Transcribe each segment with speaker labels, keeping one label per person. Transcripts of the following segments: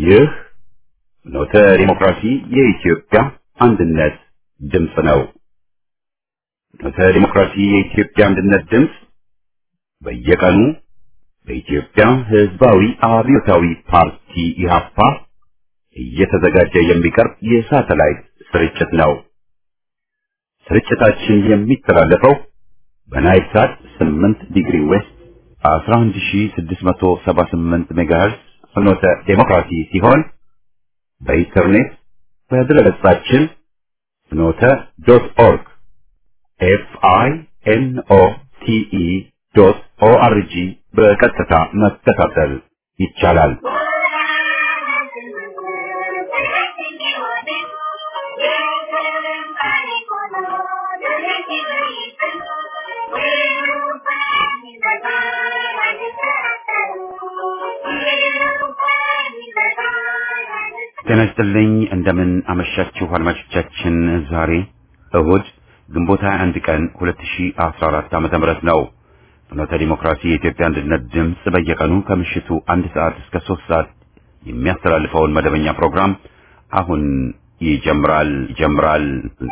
Speaker 1: ይህ ኖተ ዲሞክራሲ የኢትዮጵያ አንድነት ድምፅ ነው። ኖተ ዲሞክራሲ የኢትዮጵያ አንድነት ድምፅ በየቀኑ በኢትዮጵያ ሕዝባዊ አብዮታዊ ፓርቲ ኢህአፓ እየተዘጋጀ የሚቀርብ የሳተላይት ስርጭት ነው። ስርጭታችን የሚተላለፈው በናይል ሳት 8 ዲግሪ ዌስት 11678 ሜጋሄርዝ ፍኖተ ዴሞክራሲ ሲሆን በኢንተርኔት በድረገጻችን ፍኖተ ዶት ኦርግ ኤፍ አይ ኤን ኦ ቲ ኢ ዶት ኦ አር ጂ በቀጥታ መከታተል ይቻላል። ጤና ይስጥልኝ። እንደምን አመሻችሁ አድማጮቻችን። ዛሬ እሁድ ግንቦት 21 ቀን 2014 ዓመተ ምህረት ነው። ፍኖተ ዲሞክራሲ የኢትዮጵያ አንድነት ድምፅ በየቀኑ ከምሽቱ አንድ ሰዓት እስከ ሶስት ሰዓት የሚያስተላልፈውን መደበኛ ፕሮግራም አሁን ይጀምራል ይጀምራል።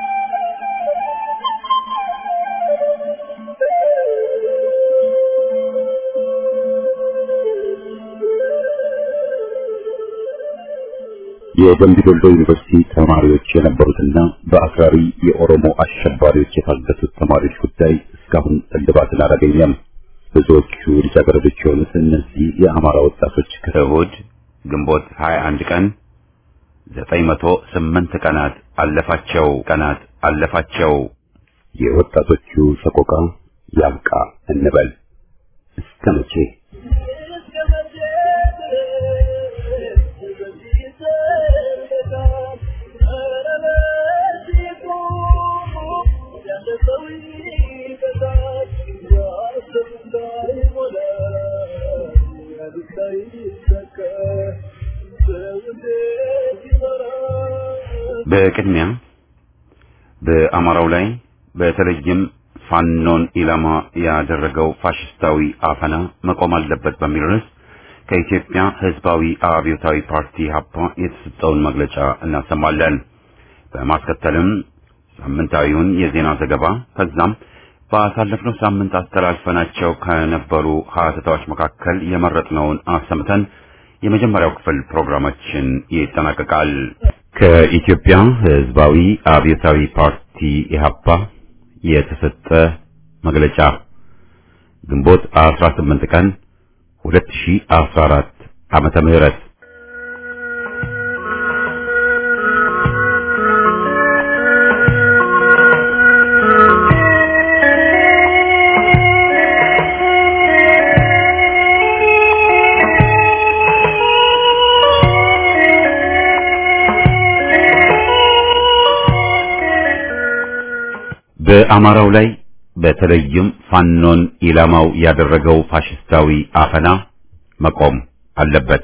Speaker 1: የደምቢ ዶሎ ዩኒቨርሲቲ ተማሪዎች የነበሩትና በአክራሪ የኦሮሞ አሸባሪዎች የታገቱት ተማሪዎች ጉዳይ እስካሁን እልባትን አላገኘም። ብዙዎቹ ልጃገረዶች የሆኑት እነዚህ የአማራ ወጣቶች ከእሁድ ግንቦት 21 ቀን 908 ቀናት አለፋቸው ቀናት አለፋቸው። የወጣቶቹ ሰቆቃ ያብቃ እንበል እስከ መቼ? በቅድሚያ በአማራው ላይ በተለይም ፋኖን ኢላማ ያደረገው ፋሽስታዊ አፈና መቆም አለበት በሚል ርዕስ ከኢትዮጵያ ሕዝባዊ አብዮታዊ ፓርቲ ሀፓ የተሰጠውን መግለጫ እናሰማለን። በማስከተልም ሳምንታዊውን የዜና ዘገባ ከዛም ባሳለፍነው ሳምንት አስተላልፈናቸው ከነበሩ ሀተታዎች መካከል የመረጥነውን አሰምተን የመጀመሪያው ክፍል ፕሮግራማችን ይጠናቀቃል። ከኢትዮጵያ ሕዝባዊ አብዮታዊ ፓርቲ ኢህአፓ የተሰጠ መግለጫ ግንቦት 18 ቀን 2014 ዓመተ ምህረት በአማራው ላይ በተለይም ፋኖን ኢላማው ያደረገው ፋሽስታዊ አፈና መቆም አለበት።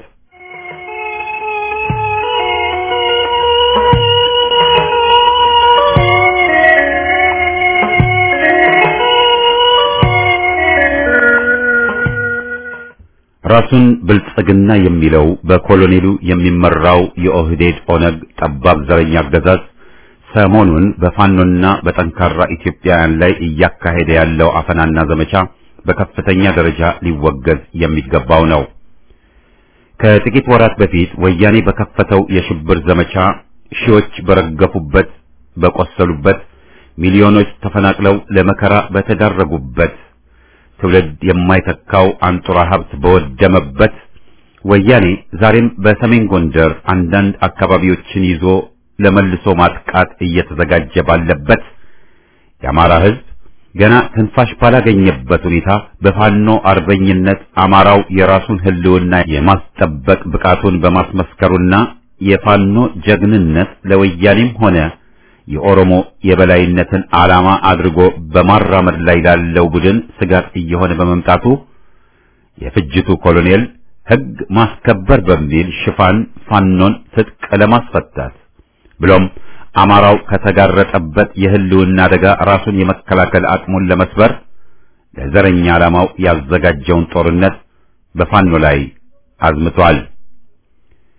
Speaker 1: ራሱን ብልጽግና የሚለው በኮሎኔሉ የሚመራው የኦህዴድ ኦነግ ጠባብ ዘረኛ አገዛዝ ሰሞኑን በፋኖና በጠንካራ ኢትዮጵያውያን ላይ እያካሄደ ያለው አፈናና ዘመቻ በከፍተኛ ደረጃ ሊወገዝ የሚገባው ነው። ከጥቂት ወራት በፊት ወያኔ በከፈተው የሽብር ዘመቻ ሺዎች በረገፉበት፣ በቆሰሉበት፣ ሚሊዮኖች ተፈናቅለው ለመከራ በተዳረጉበት፣ ትውልድ የማይተካው አንጡራ ሀብት በወደመበት ወያኔ ዛሬም በሰሜን ጎንደር አንዳንድ አካባቢዎችን ይዞ ለመልሶ ማጥቃት እየተዘጋጀ ባለበት የአማራ ሕዝብ ገና ትንፋሽ ባላገኘበት ሁኔታ በፋኖ አርበኝነት አማራው የራሱን ሕልውና የማስጠበቅ ብቃቱን በማስመስከሩና የፋኖ ጀግንነት ለወያኔም ሆነ የኦሮሞ የበላይነትን ዓላማ አድርጎ በማራመድ ላይ ላለው ቡድን ስጋት እየሆነ በመምጣቱ የፍጅቱ ኮሎኔል ሕግ ማስከበር በሚል ሽፋን ፋኖን ትጥቅ ለማስፈታት ብሎም አማራው ከተጋረጠበት የህልውና አደጋ ራሱን የመከላከል አቅሙን ለመስበር ለዘረኛ ዓላማው ያዘጋጀውን ጦርነት በፋኖ ላይ አዝምቷል።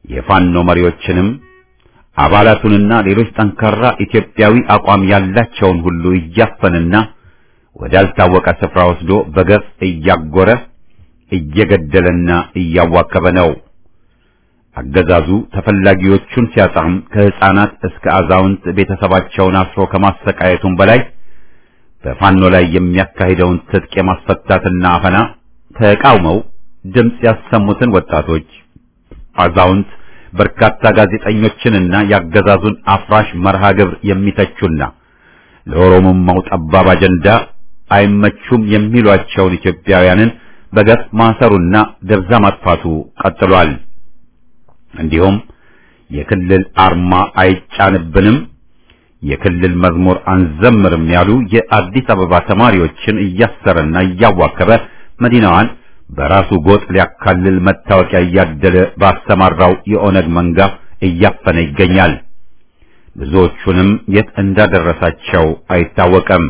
Speaker 1: የፋኖ መሪዎችንም አባላቱንና ሌሎች ጠንካራ ኢትዮጵያዊ አቋም ያላቸውን ሁሉ እያፈንና ወዳልታወቀ ስፍራ ወስዶ በገፍ እያጎረ እየገደለና እያዋከበ ነው። አገዛዙ ተፈላጊዎቹን ሲያጣም ከሕፃናት እስከ አዛውንት ቤተሰባቸውን አስሮ ከማሰቃየቱም በላይ በፋኖ ላይ የሚያካሂደውን ትጥቅ የማስፈታትና አፈና ተቃውመው ድምፅ ያሰሙትን ወጣቶች፣ አዛውንት፣ በርካታ ጋዜጠኞችንና ያገዛዙን አፍራሽ መርሃ ግብር የሚተቹና ለኦሮሞማው ጠባብ አጀንዳ አይመቹም የሚሏቸውን ኢትዮጵያውያንን በገፍ ማሰሩና ደብዛ ማጥፋቱ ቀጥሏል። እንዲሁም የክልል አርማ አይጫንብንም፣ የክልል መዝሙር አንዘምርም ያሉ የአዲስ አበባ ተማሪዎችን እያሰረና እያዋከበ መዲናዋን በራሱ ጎጥ ሊያካልል መታወቂያ እያደለ ባሰማራው የኦነግ መንጋ እያፈነ ይገኛል። ብዙዎቹንም የት እንዳደረሳቸው አይታወቅም።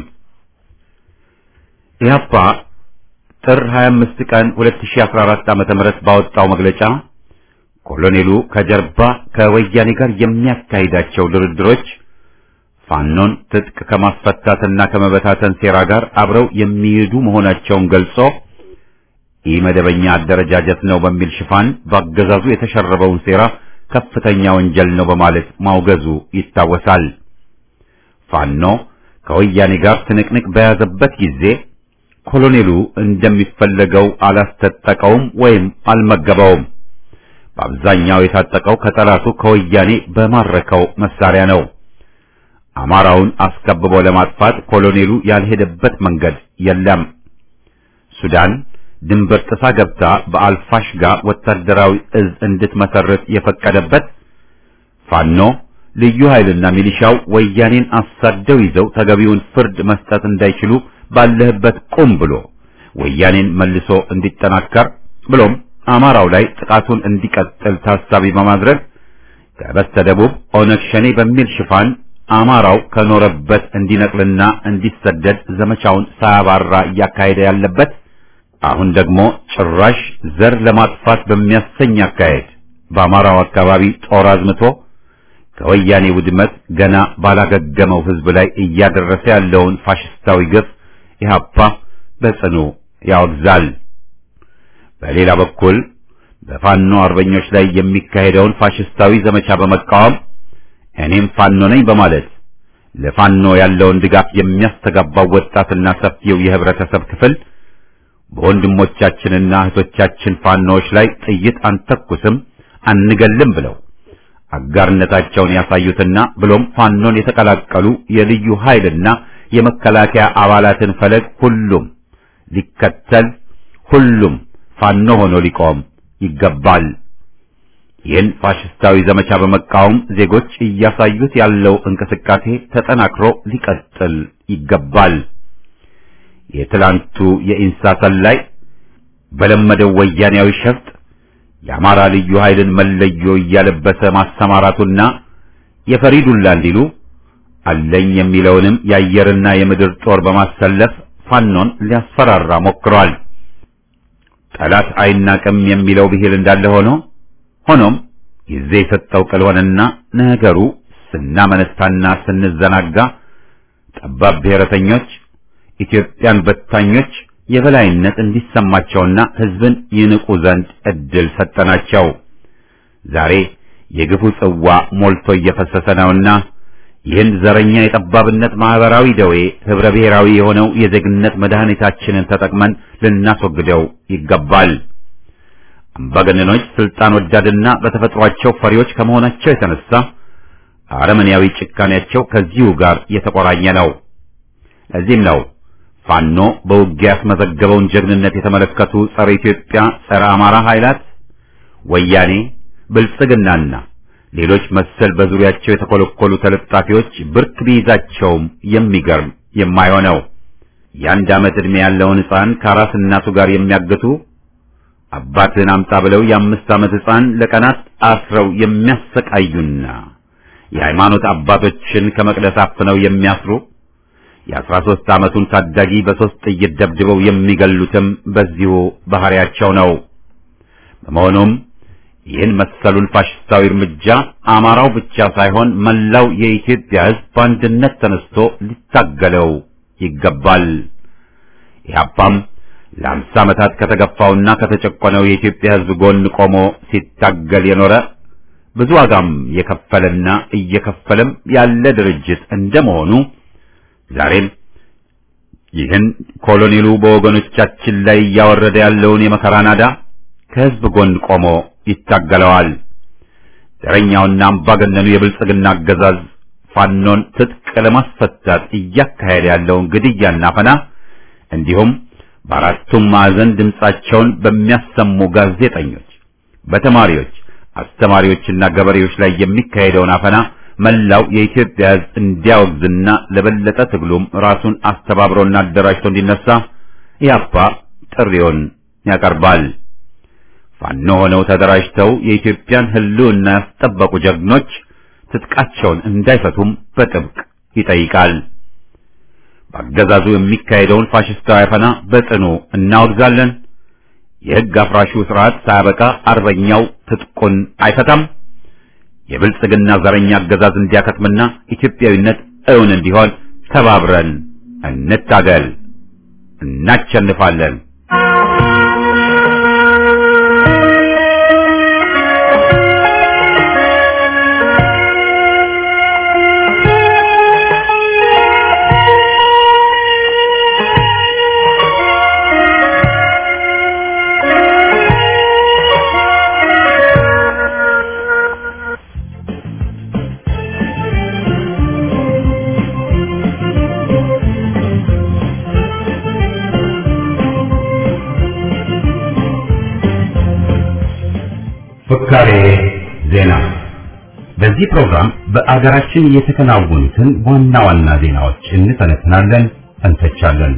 Speaker 1: ኢህአፓ ጥር 25 ቀን 2014 ዓ.ም ባወጣው መግለጫ ኮሎኔሉ ከጀርባ ከወያኔ ጋር የሚያካሂዳቸው ድርድሮች ፋኖን ትጥቅ ከማስፈታትና ከመበታተን ሴራ ጋር አብረው የሚሄዱ መሆናቸውን ገልጾ ኢመደበኛ አደረጃጀት ነው በሚል ሽፋን በአገዛዙ የተሸረበውን ሴራ ከፍተኛ ወንጀል ነው በማለት ማውገዙ ይታወሳል። ፋኖ ከወያኔ ጋር ትንቅንቅ በያዘበት ጊዜ ኮሎኔሉ እንደሚፈለገው አላስታጠቀውም ወይም አልመገበውም። በአብዛኛው የታጠቀው ከጠላቱ ከወያኔ በማረከው መሳሪያ ነው። አማራውን አስከብቦ ለማጥፋት ኮሎኔሉ ያልሄደበት መንገድ የለም። ሱዳን ድንበር ጥሳ ገብታ በአልፋሽጋ ወታደራዊ እዝ እንድትመሰርት የፈቀደበት ፋኖ ልዩ ኃይልና ሚሊሻው ወያኔን አሳደው ይዘው ተገቢውን ፍርድ መስጠት እንዳይችሉ ባለህበት ቁም ብሎ ወያኔን መልሶ እንዲጠናከር ብሎም አማራው ላይ ጥቃቱን እንዲቀጥል ታሳቢ በማድረግ ከበስተደቡብ ኦነግ ሸኔ በሚል ሽፋን አማራው ከኖረበት እንዲነቅልና እንዲሰደድ ዘመቻውን ሳያባራ እያካሄደ ያለበት አሁን ደግሞ ጭራሽ ዘር ለማጥፋት በሚያሰኝ አካሄድ በአማራው አካባቢ ጦር አዝምቶ ከወያኔ ውድመት ገና ባላገገመው ሕዝብ ላይ እያደረሰ ያለውን ፋሽስታዊ ግፍ ኢህአፓ በጽኑ ያወግዛል። በሌላ በኩል በፋኖ አርበኞች ላይ የሚካሄደውን ፋሽስታዊ ዘመቻ በመቃወም እኔም ፋኖ ነኝ በማለት ለፋኖ ያለውን ድጋፍ የሚያስተጋባው ወጣትና ሰፊው የህብረተሰብ ክፍል በወንድሞቻችንና እህቶቻችን ፋኖዎች ላይ ጥይት አንተኩስም አንገልም ብለው አጋርነታቸውን ያሳዩትና ብሎም ፋኖን የተቀላቀሉ የልዩ ኃይልና የመከላከያ አባላትን ፈለግ ሁሉም ሊከተል ሁሉም ፋኖ ሆኖ ሊቆም ይገባል። ይህን ፋሽስታዊ ዘመቻ በመቃወም ዜጎች እያሳዩት ያለው እንቅስቃሴ ተጠናክሮ ሊቀጥል ይገባል። የትላንቱ የኢንሳ ሰላይ በለመደው ወያኔያዊ ሸፍጥ የአማራ ልዩ ኃይልን መለዮ እያለበሰ ማሰማራቱና የፈሪዱላ እንዲሉ አለኝ የሚለውንም የአየርና የምድር ጦር በማሰለፍ ፋኖን ሊያስፈራራ ሞክሯል። ጠላት አይናቅም የሚለው ብሂል እንዳለ ሆኖ ሆኖም ጊዜ የሰጠው ቅል ሆነና ነገሩ ስናመነታና ስንዘናጋ ጠባብ ብሔረተኞች ኢትዮጵያን በታኞች የበላይነት እንዲሰማቸውና ሕዝብን ይንቁ ዘንድ እድል ሰጠናቸው። ዛሬ የግፉ ጽዋ ሞልቶ እየፈሰሰ ነውና ይህን ዘረኛ የጠባብነት ማህበራዊ ደዌ ህብረ ብሔራዊ የሆነው የዜግነት መድኃኒታችንን ተጠቅመን ልናስወግደው ይገባል። አምባገነኖች ስልጣን ወዳድና በተፈጥሯቸው ፈሪዎች ከመሆናቸው የተነሳ አረመኔያዊ ጭካኔያቸው ከዚሁ ጋር የተቆራኘ ነው። ለዚህም ነው ፋኖ በውጊያ ያስመዘገበውን ጀግንነት የተመለከቱ ጸረ ኢትዮጵያ፣ ጸረ አማራ ኃይላት ወያኔ፣ ብልጽግናና ሌሎች መሰል በዙሪያቸው የተኮለኮሉ ተለጣፊዎች ብርክ ቢይዛቸውም የሚገርም የማይሆነው የአንድ ዓመት ዕድሜ ያለውን ሕፃን ከአራስ እናቱ ጋር የሚያግቱ አባትን አምጣ ብለው የአምስት ዓመት ሕፃን ለቀናት አስረው የሚያሰቃዩና የሃይማኖት አባቶችን ከመቅደስ አፍነው የሚያስሩ የአስራ ሦስት ዓመቱን ታዳጊ በሦስት ጥይት ደብድበው የሚገሉትም በዚሁ ባህሪያቸው ነው። በመሆኑም ይህን መሰሉን ፋሽስታዊ እርምጃ አማራው ብቻ ሳይሆን መላው የኢትዮጵያ ሕዝብ በአንድነት ተነስቶ ሊታገለው ይገባል። ኢህአፓም ለአምሳ ዓመታት ከተገፋውና ከተጨቆነው የኢትዮጵያ ሕዝብ ጎን ቆሞ ሲታገል የኖረ ብዙ ዋጋም የከፈለና እየከፈለም ያለ ድርጅት እንደመሆኑ ዛሬም ይህን ኮሎኔሉ በወገኖቻችን ላይ እያወረደ ያለውን የመከራ ናዳ ከሕዝብ ጎን ቆሞ ይታገለዋል። ዘረኛውና አምባገነኑ የብልጽግና አገዛዝ ፋኖን ትጥቅ ለማስፈታት እያካሄደ ያለውን ግድያና ፈና እንዲሁም በአራቱም ማዕዘን ድምጻቸውን በሚያሰሙ ጋዜጠኞች፣ በተማሪዎች፣ አስተማሪዎችና ገበሬዎች ላይ የሚካሄደውን አፈና መላው የኢትዮጵያ ሕዝብ እንዲያወግዝና ለበለጠ ትግሉም ራሱን አስተባብሮና አደራጅቶ እንዲነሳ ኢህአፓ ጥሪውን ያቀርባል። ፋኖ ሆነው ተደራጅተው የኢትዮጵያን ሕልውና ያስጠበቁ ጀግኖች ትጥቃቸውን እንዳይፈቱም በጥብቅ ይጠይቃል። በአገዛዙ የሚካሄደውን ፋሽስታዊ አፈና በጽኑ እናወግዛለን። የሕግ አፍራሹ ስርዓት ሳያበቃ አርበኛው ትጥቁን አይፈታም። የብልጽግና ዘረኛ አገዛዝ እንዲያከትምና ኢትዮጵያዊነት እውን እንዲሆን ተባብረን እንታገል። እናቸንፋለን። ፍካሬ ዜና። በዚህ ፕሮግራም በአገራችን የተከናወኑትን ዋና ዋና ዜናዎች እንተነትናለን፣ እንተቻለን።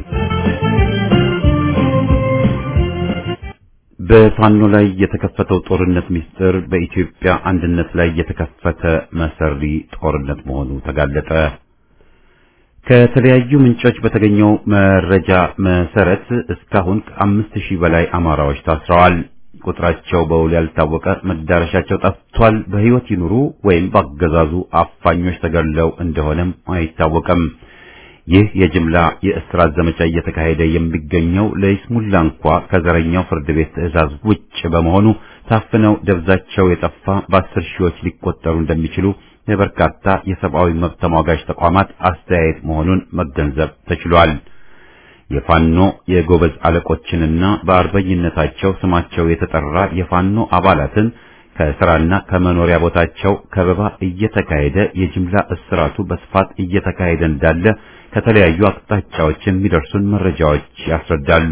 Speaker 1: በፋኖ ላይ የተከፈተው ጦርነት ምስጢር በኢትዮጵያ አንድነት ላይ የተከፈተ መሰሪ ጦርነት መሆኑ ተጋለጠ። ከተለያዩ ምንጮች በተገኘው መረጃ መሰረት እስካሁን ከአምስት ሺህ በላይ አማራዎች ታስረዋል። ቁጥራቸው በውል ያልታወቀ መዳረሻቸው ጠፍቷል። በሕይወት ይኑሩ ወይም በአገዛዙ አፋኞች ተገድለው እንደሆነም አይታወቅም። ይህ የጅምላ የእስራት ዘመቻ እየተካሄደ የሚገኘው ለይስሙላ እንኳ ከዘረኛው ፍርድ ቤት ትዕዛዝ ውጭ በመሆኑ ታፍነው ደብዛቸው የጠፋ በአስር ሺዎች ሊቆጠሩ እንደሚችሉ የበርካታ የሰብአዊ መብት ተሟጋጅ ተቋማት አስተያየት መሆኑን መገንዘብ ተችሏል። የፋኖ የጎበዝ አለቆችንና በአርበኝነታቸው ስማቸው የተጠራ የፋኖ አባላትን ከስራና ከመኖሪያ ቦታቸው ከበባ እየተካሄደ የጅምላ እስራቱ በስፋት እየተካሄደ እንዳለ ከተለያዩ አቅጣጫዎች የሚደርሱን መረጃዎች ያስረዳሉ።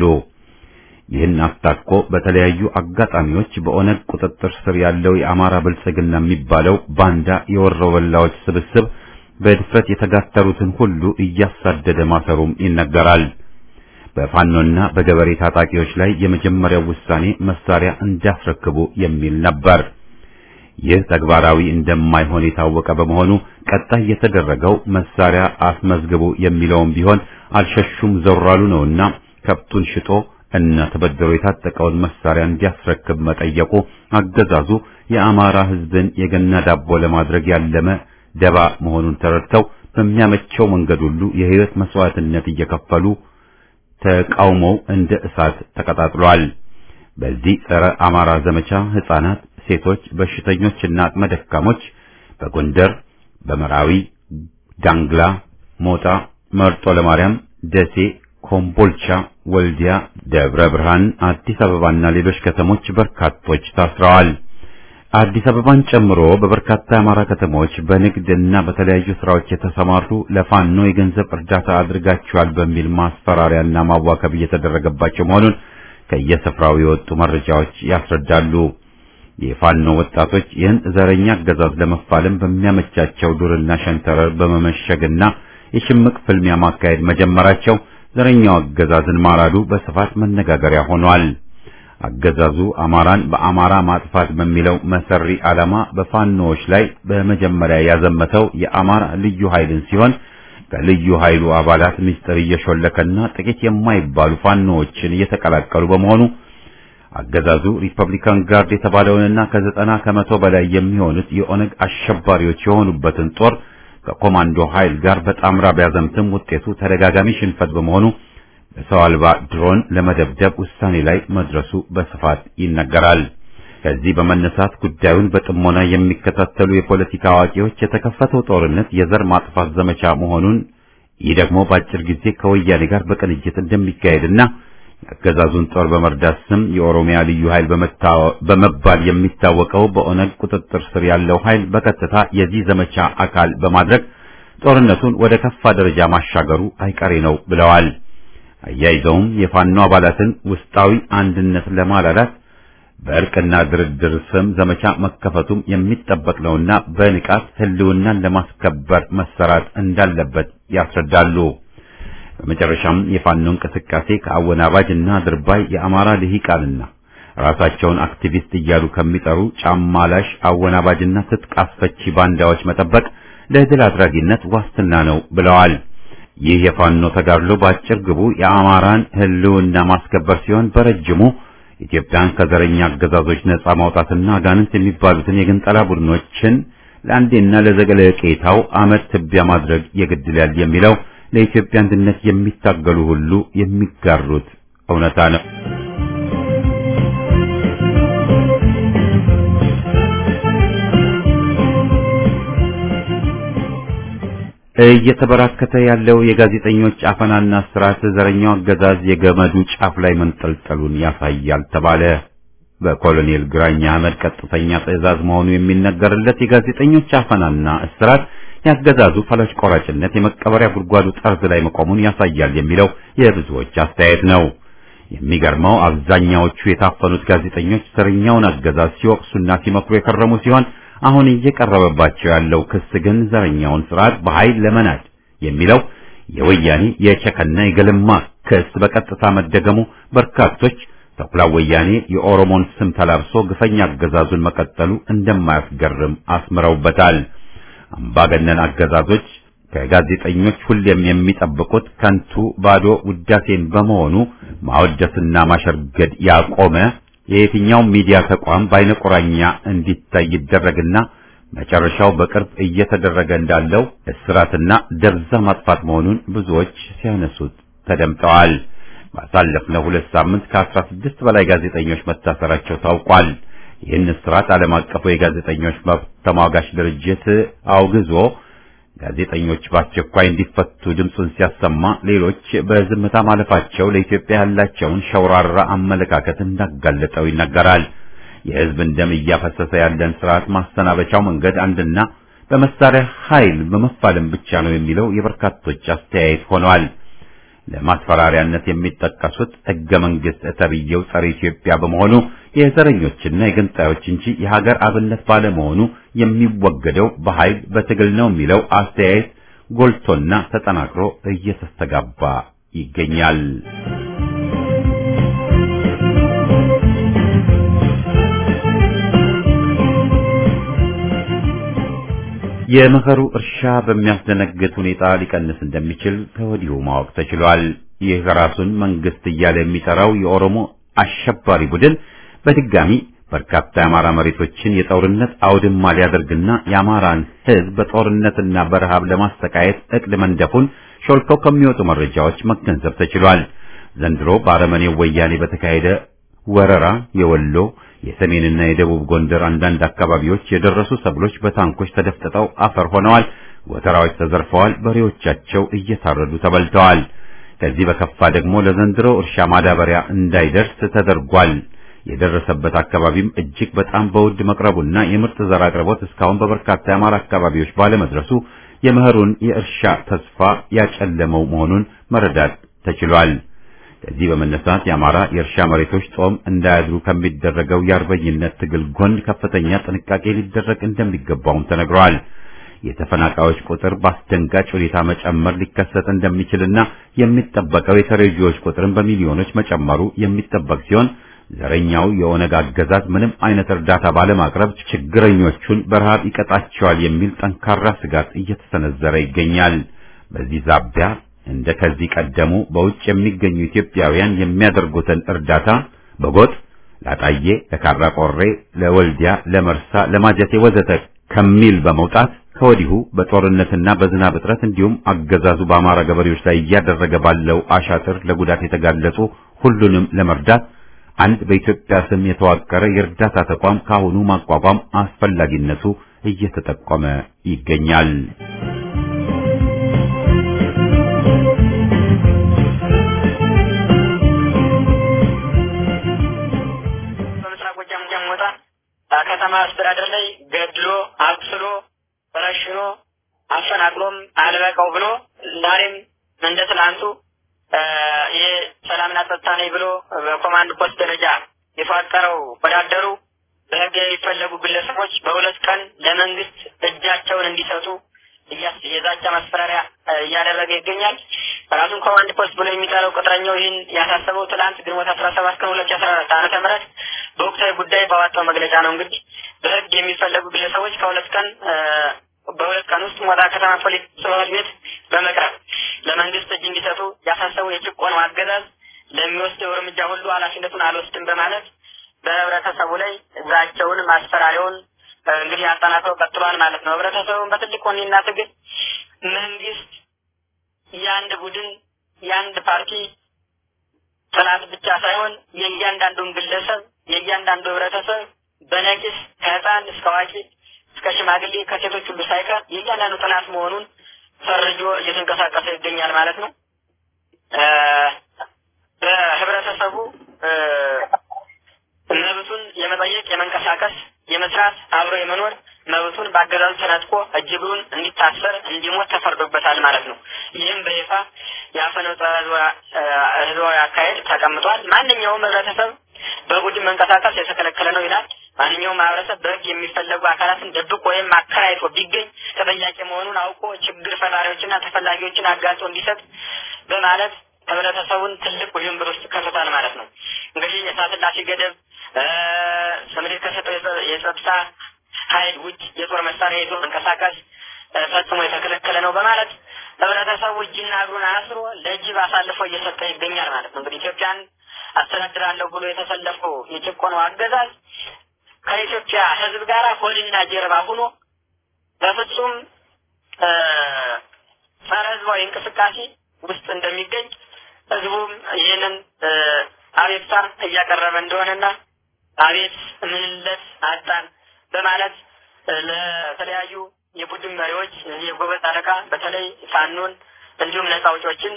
Speaker 1: ይህን አስታኮ በተለያዩ አጋጣሚዎች በኦነግ ቁጥጥር ስር ያለው የአማራ ብልጽግና የሚባለው ባንዳ የወሮበላዎች ስብስብ በድፍረት የተጋተሩትን ሁሉ እያሳደደ ማሰሩም ይነገራል። በፋኖና በገበሬ ታጣቂዎች ላይ የመጀመሪያው ውሳኔ መሳሪያ እንዲያስረክቡ የሚል ነበር። ይህ ተግባራዊ እንደማይሆን የታወቀ በመሆኑ ቀጣይ የተደረገው መሳሪያ አስመዝግቡ የሚለውም ቢሆን አልሸሹም ዘራሉ ነውና ከብቱን ሽጦ እና ተበድሮ የታጠቀውን መሳሪያ እንዲያስረክብ መጠየቁ አገዛዙ የአማራ ሕዝብን የገና ዳቦ ለማድረግ ያለመ ደባ መሆኑን ተረድተው በሚያመቸው መንገድ ሁሉ የሕይወት መስዋዕትነት እየከፈሉ ተቃውሞው እንደ እሳት ተቀጣጥሏል። በዚህ ጸረ አማራ ዘመቻ ሕፃናት፣ ሴቶች፣ በሽተኞችና አቅመ ደካሞች በጎንደር፣ በመራዊ፣ ዳንግላ፣ ሞጣ፣ መርጦ ለማርያም፣ ደሴ፣ ኮምቦልቻ፣ ወልዲያ፣ ደብረ ብርሃን፣ አዲስ አበባና ሌሎች ከተሞች በርካቶች ታስረዋል። አዲስ አበባን ጨምሮ በበርካታ የአማራ ከተሞች በንግድና በተለያዩ ስራዎች የተሰማሩ ለፋኖ የገንዘብ እርዳታ አድርጋቸዋል በሚል ማስፈራሪያና ማዋከብ እየተደረገባቸው መሆኑን ከየስፍራው የወጡ መረጃዎች ያስረዳሉ። የፋኖ ወጣቶች ይህን ዘረኛ አገዛዝ ለመፋለም በሚያመቻቸው ዱርና ሸንተረር በመመሸግና የሽምቅ ፍልሚያ ማካሄድ መጀመራቸው ዘረኛው አገዛዝን ማራዱ በስፋት መነጋገሪያ ሆኗል። አገዛዙ አማራን በአማራ ማጥፋት በሚለው መሰሪ ዓላማ በፋኖዎች ላይ በመጀመሪያ ያዘመተው የአማራ ልዩ ኃይልን ሲሆን ከልዩ ኃይሉ አባላት ምስጢር እየሾለከና ጥቂት የማይባሉ ፋኖዎችን እየተቀላቀሉ በመሆኑ አገዛዙ ሪፐብሊካን ጋርድ የተባለውንና ከዘጠና ከመቶ በላይ የሚሆኑት የኦነግ አሸባሪዎች የሆኑበትን ጦር ከኮማንዶ ኃይል ጋር በጣምራ ቢያዘምትም ውጤቱ ተደጋጋሚ ሽንፈት በመሆኑ በሰው አልባ ድሮን ለመደብደብ ውሳኔ ላይ መድረሱ በስፋት ይነገራል። ከዚህ በመነሳት ጉዳዩን በጥሞና የሚከታተሉ የፖለቲካ አዋቂዎች የተከፈተው ጦርነት የዘር ማጥፋት ዘመቻ መሆኑን ይህ ደግሞ በአጭር ጊዜ ከወያኔ ጋር በቅንጅት እንደሚካሄድና የአገዛዙን ጦር በመርዳት ስም የኦሮሚያ ልዩ ኃይል በመባል የሚታወቀው በኦነግ ቁጥጥር ስር ያለው ኃይል በቀጥታ የዚህ ዘመቻ አካል በማድረግ ጦርነቱን ወደ ከፋ ደረጃ ማሻገሩ አይቀሬ ነው ብለዋል። አያይዘውም የፋኖ አባላትን ውስጣዊ አንድነት ለማላላት በእርቅና ድርድር ስም ዘመቻ መከፈቱም የሚጠበቅ ነውና በንቃት ሕልውናን ለማስከበር መሰራት እንዳለበት ያስረዳሉ። በመጨረሻም የፋኖ እንቅስቃሴ ከአወናባጅ እና ድርባይ የአማራ ልሂቃንና ራሳቸውን አክቲቪስት እያሉ ከሚጠሩ ጫማላሽ አወናባጅና ትጥቅ አስፈቺ ባንዳዎች መጠበቅ ለድል አድራጊነት ዋስትና ነው ብለዋል። ይህ የፋኖ ተጋድሎ በአጭር ግቡ የአማራን ሕልውና ማስከበር ሲሆን በረጅሙ ኢትዮጵያን ከዘረኛ አገዛዞች ነጻ ማውጣትና አጋንንት የሚባሉትን የግንጠላ ቡድኖችን ለአንዴና ለዘለቄታው አመድ ትቢያ ማድረግ የግድ ይላል የሚለው ለኢትዮጵያ አንድነት የሚታገሉ ሁሉ የሚጋሩት እውነታ ነው። እየተበራከተ ያለው የጋዜጠኞች አፈናና ስርዓት ዘረኛው አገዛዝ የገመዱ ጫፍ ላይ መንጠልጠሉን ያሳያል ተባለ። በኮሎኔል ግራኝ አህመድ ቀጥተኛ ትዕዛዝ መሆኑ የሚነገርለት የጋዜጠኞች አፈናና እስራት ያገዛዙ ፈላጭ ቆራጭነት የመቀበሪያ ጉድጓዱ ጠርዝ ላይ መቆሙን ያሳያል የሚለው የብዙዎች አስተያየት ነው። የሚገርመው አብዛኛዎቹ የታፈኑት ጋዜጠኞች ዘረኛውን አገዛዝ ሲወቅሱና ሲመክሩ የከረሙ ሲሆን አሁን እየቀረበባቸው ያለው ክስ ግን ዘረኛውን ስርዓት በኃይል ለመናድ የሚለው የወያኔ የቸከና የገለማ ክስ በቀጥታ መደገሙ በርካቶች ተኩላ ወያኔ የኦሮሞን ስም ተላብሶ ግፈኛ አገዛዙን መቀጠሉ እንደማያስገርም አስምረውበታል። አምባገነን አገዛዞች ከጋዜጠኞች ሁሌም የሚጠብቁት ከንቱ ባዶ ውዳሴን በመሆኑ ማወደስና ማሸርገድ ያቆመ የየትኛውም ሚዲያ ተቋም በአይነ ቁራኛ እንዲታይ ይደረግና መጨረሻው በቅርብ እየተደረገ እንዳለው እስራትና ደብዛ ማጥፋት መሆኑን ብዙዎች ሲያነሱት ተደምጠዋል። ባሳለፍነው ሁለት ሳምንት ከአስራ ስድስት በላይ ጋዜጠኞች መታሰራቸው ታውቋል። ይህን እስራት ዓለም አቀፉ የጋዜጠኞች መብት ተሟጋች ድርጅት አውግዞ ጋዜጠኞች በአስቸኳይ እንዲፈቱ ድምፁን ሲያሰማ ሌሎች በዝምታ ማለፋቸው ለኢትዮጵያ ያላቸውን ሸውራራ አመለካከት እንዳጋለጠው ይነገራል። የሕዝብን ደም እያፈሰሰ ያለን ስርዓት ማሰናበቻው መንገድ አንድና በመሳሪያ ኃይል በመፋለም ብቻ ነው የሚለው የበርካቶች አስተያየት ሆኗል። ለማስፈራሪያነት የሚጠቀሱት ሕገ መንግሥት ተብዬው ጸረ ኢትዮጵያ በመሆኑ የዘረኞችና የገንጣዮች እንጂ የሀገር አብነት ባለመሆኑ የሚወገደው በኃይል በትግል ነው የሚለው አስተያየት ጎልቶና ተጠናክሮ እየተስተጋባ ይገኛል። የመኸሩ እርሻ በሚያስደነግጥ ሁኔታ ሊቀንስ እንደሚችል ከወዲሁ ማወቅ ተችሏል። ይህ ራሱን መንግስት እያለ የሚጠራው የኦሮሞ አሸባሪ ቡድን በድጋሚ በርካታ የአማራ መሬቶችን የጦርነት አውድማ ሊያደርግና የአማራን ሕዝብ በጦርነትና በረሃብ ለማሰቃየት እቅድ መንደፉን ሾልከው ከሚወጡ መረጃዎች መገንዘብ ተችሏል። ዘንድሮ በአረመኔው ወያኔ በተካሄደ ወረራ የወሎ የሰሜንና የደቡብ ጎንደር አንዳንድ አካባቢዎች የደረሱ ሰብሎች በታንኮች ተደፍጥጠው አፈር ሆነዋል። ጎተራዎች ተዘርፈዋል። በሬዎቻቸው እየታረዱ ተበልተዋል። ከዚህ በከፋ ደግሞ ለዘንድሮ እርሻ ማዳበሪያ እንዳይደርስ ተደርጓል። የደረሰበት አካባቢም እጅግ በጣም በውድ መቅረቡና የምርጥ ዘር አቅርቦት እስካሁን በበርካታ የአማራ አካባቢዎች ባለመድረሱ የመኸሩን የእርሻ ተስፋ ያጨለመው መሆኑን መረዳት ተችሏል። ከዚህ በመነሳት የአማራ የእርሻ መሬቶች ጦም እንዳያድሩ ከሚደረገው የአርበኝነት ትግል ጎን ከፍተኛ ጥንቃቄ ሊደረግ እንደሚገባውም ተነግሯል። የተፈናቃዮች ቁጥር በአስደንጋጭ ሁኔታ መጨመር ሊከሰት እንደሚችልና የሚጠበቀው የተረጂዎች ቁጥርን በሚሊዮኖች መጨመሩ የሚጠበቅ ሲሆን ዘረኛው የኦነግ አገዛዝ ምንም አይነት እርዳታ ባለማቅረብ ችግረኞቹን በረሃብ ይቀጣቸዋል የሚል ጠንካራ ስጋት እየተሰነዘረ ይገኛል። በዚህ ዛቢያ እንደ ከዚህ ቀደሙ በውጭ የሚገኙ ኢትዮጵያውያን የሚያደርጉትን እርዳታ በጎጥ ለአጣዬ፣ ለካራ ቆሬ፣ ለወልዲያ፣ ለመርሳ፣ ለማጀቴ ወዘተ ከሚል በመውጣት ከወዲሁ በጦርነትና በዝናብ እጥረት እንዲሁም አገዛዙ በአማራ ገበሬዎች ላይ እያደረገ ባለው አሻጥር ለጉዳት የተጋለጹ ሁሉንም ለመርዳት አንድ በኢትዮጵያ ስም የተዋቀረ የእርዳታ ተቋም ካሁኑ ማቋቋም አስፈላጊነቱ እየተጠቆመ ይገኛል።
Speaker 2: በምስራቅ ጎጃም ጃሞታ ከተማ አስተዳደር ላይ ገድሎ አቁስሎ ረሽኖ አፈናቅሎም አልበቃው ብሎ ዛሬም እንደ ትላንቱ ይሄ ሰላምና ጸጥታ ነኝ ብሎ በኮማንድ ፖስት ደረጃ የተዋቀረው ወዳደሩ በህግ የሚፈለጉ ግለሰቦች በሁለት ቀን ለመንግስት እጃቸውን እንዲሰጡ የዛቻ ማስፈራሪያ እያደረገ ይገኛል። ራሱን ኮማንድ ፖስት ብሎ የሚጠራው ቅጥረኛው ይህን ያሳሰበው ትላንት ግንቦት አስራ ሰባት ቀን ሁለት ሺ አስራ አራት ዓመተ ምህረት በወቅታዊ ጉዳይ ባወጣው መግለጫ ነው። እንግዲህ በህግ የሚፈለጉ ግለሰቦች ከሁለት ቀን በሁለት ቀን ውስጥ ሞጣ ከተማ ፖሊስ ጽሕፈት ቤት በመቅረብ ለመንግስት እጅ እንዲሰጡ ያሳሰቡ የጭቆነው አገዛዝ ለሚወስደው እርምጃ ሁሉ ኃላፊነቱን አልወስድም በማለት በህብረተሰቡ ላይ ዛቸውን ማስፈራሪያውን እንግዲህ አጠናክረው ቀጥሏል ማለት ነው። ህብረተሰቡን በትልቅ ወኔና ትግል መንግስት የአንድ ቡድን የአንድ ፓርቲ ጥላት ብቻ ሳይሆን የእያንዳንዱን ግለሰብ የእያንዳንዱ ህብረተሰብ በነቂስ ከህፃን እስከ አዋቂ እስከ ሽማግሌ ከሴቶች ሁሉ ሳይቀር የእያንዳንዱ ጥላት መሆኑን ፈርጆ እየተንቀሳቀሰ ይገኛል ማለት ነው። በህብረተሰቡ መብቱን የመጠየቅ የመንቀሳቀስ የመስራት አብሮ የመኖር መብቱን በአገዛዙ ተነጥቆ እጅግሩን እንዲታሰር እንዲሞት ተፈርዶበታል ማለት ነው። ይህም በይፋ የአፈነው ህዝባዊ አካሄድ ተቀምጧል። ማንኛውም ህብረተሰብ በቡድን መንቀሳቀስ የተከለከለ ነው ይላል። ማንኛውም ማህበረሰብ በህግ የሚፈለጉ አካላትን ደብቆ ወይም አከራይቶ ቢገኝ ተጠያቂ መሆኑን አውቆ ችግር ፈጣሪዎችና ተፈላጊዎችን አጋልጦ እንዲሰጥ በማለት ህብረተሰቡን ትልቅ ውዥንብር ውስጥ ከቶታል ማለት ነው። እንግዲህ የእሳት እላፊ ገደብ ስምሪት ከሰጠው የጸጥታ ኃይል ውጭ የጦር መሳሪያ ይዞ መንቀሳቀስ ፈጽሞ የተከለከለ ነው በማለት ህብረተሰቡ እጅና እግሩን አስሮ ለጅብ አሳልፎ እየሰጠ ይገኛል ማለት ነው። እንግዲህ ኢትዮጵያን አስተዳድራለሁ ብሎ የተሰለፈው የጭቆነው አገዛዝ ከኢትዮጵያ ህዝብ ጋር ሆድና ጀርባ ሆኖ በፍጹም ጸረ ህዝባዊ እንቅስቃሴ ውስጥ እንደሚገኝ ህዝቡም ይህንን አቤቱታ እያቀረበ እንደሆነና አቤት ምንለት አጣን በማለት ለተለያዩ የቡድን መሪዎች የጎበዝ አለቃ በተለይ ፋኖን እንዲሁም ነጻ አውጪዎችን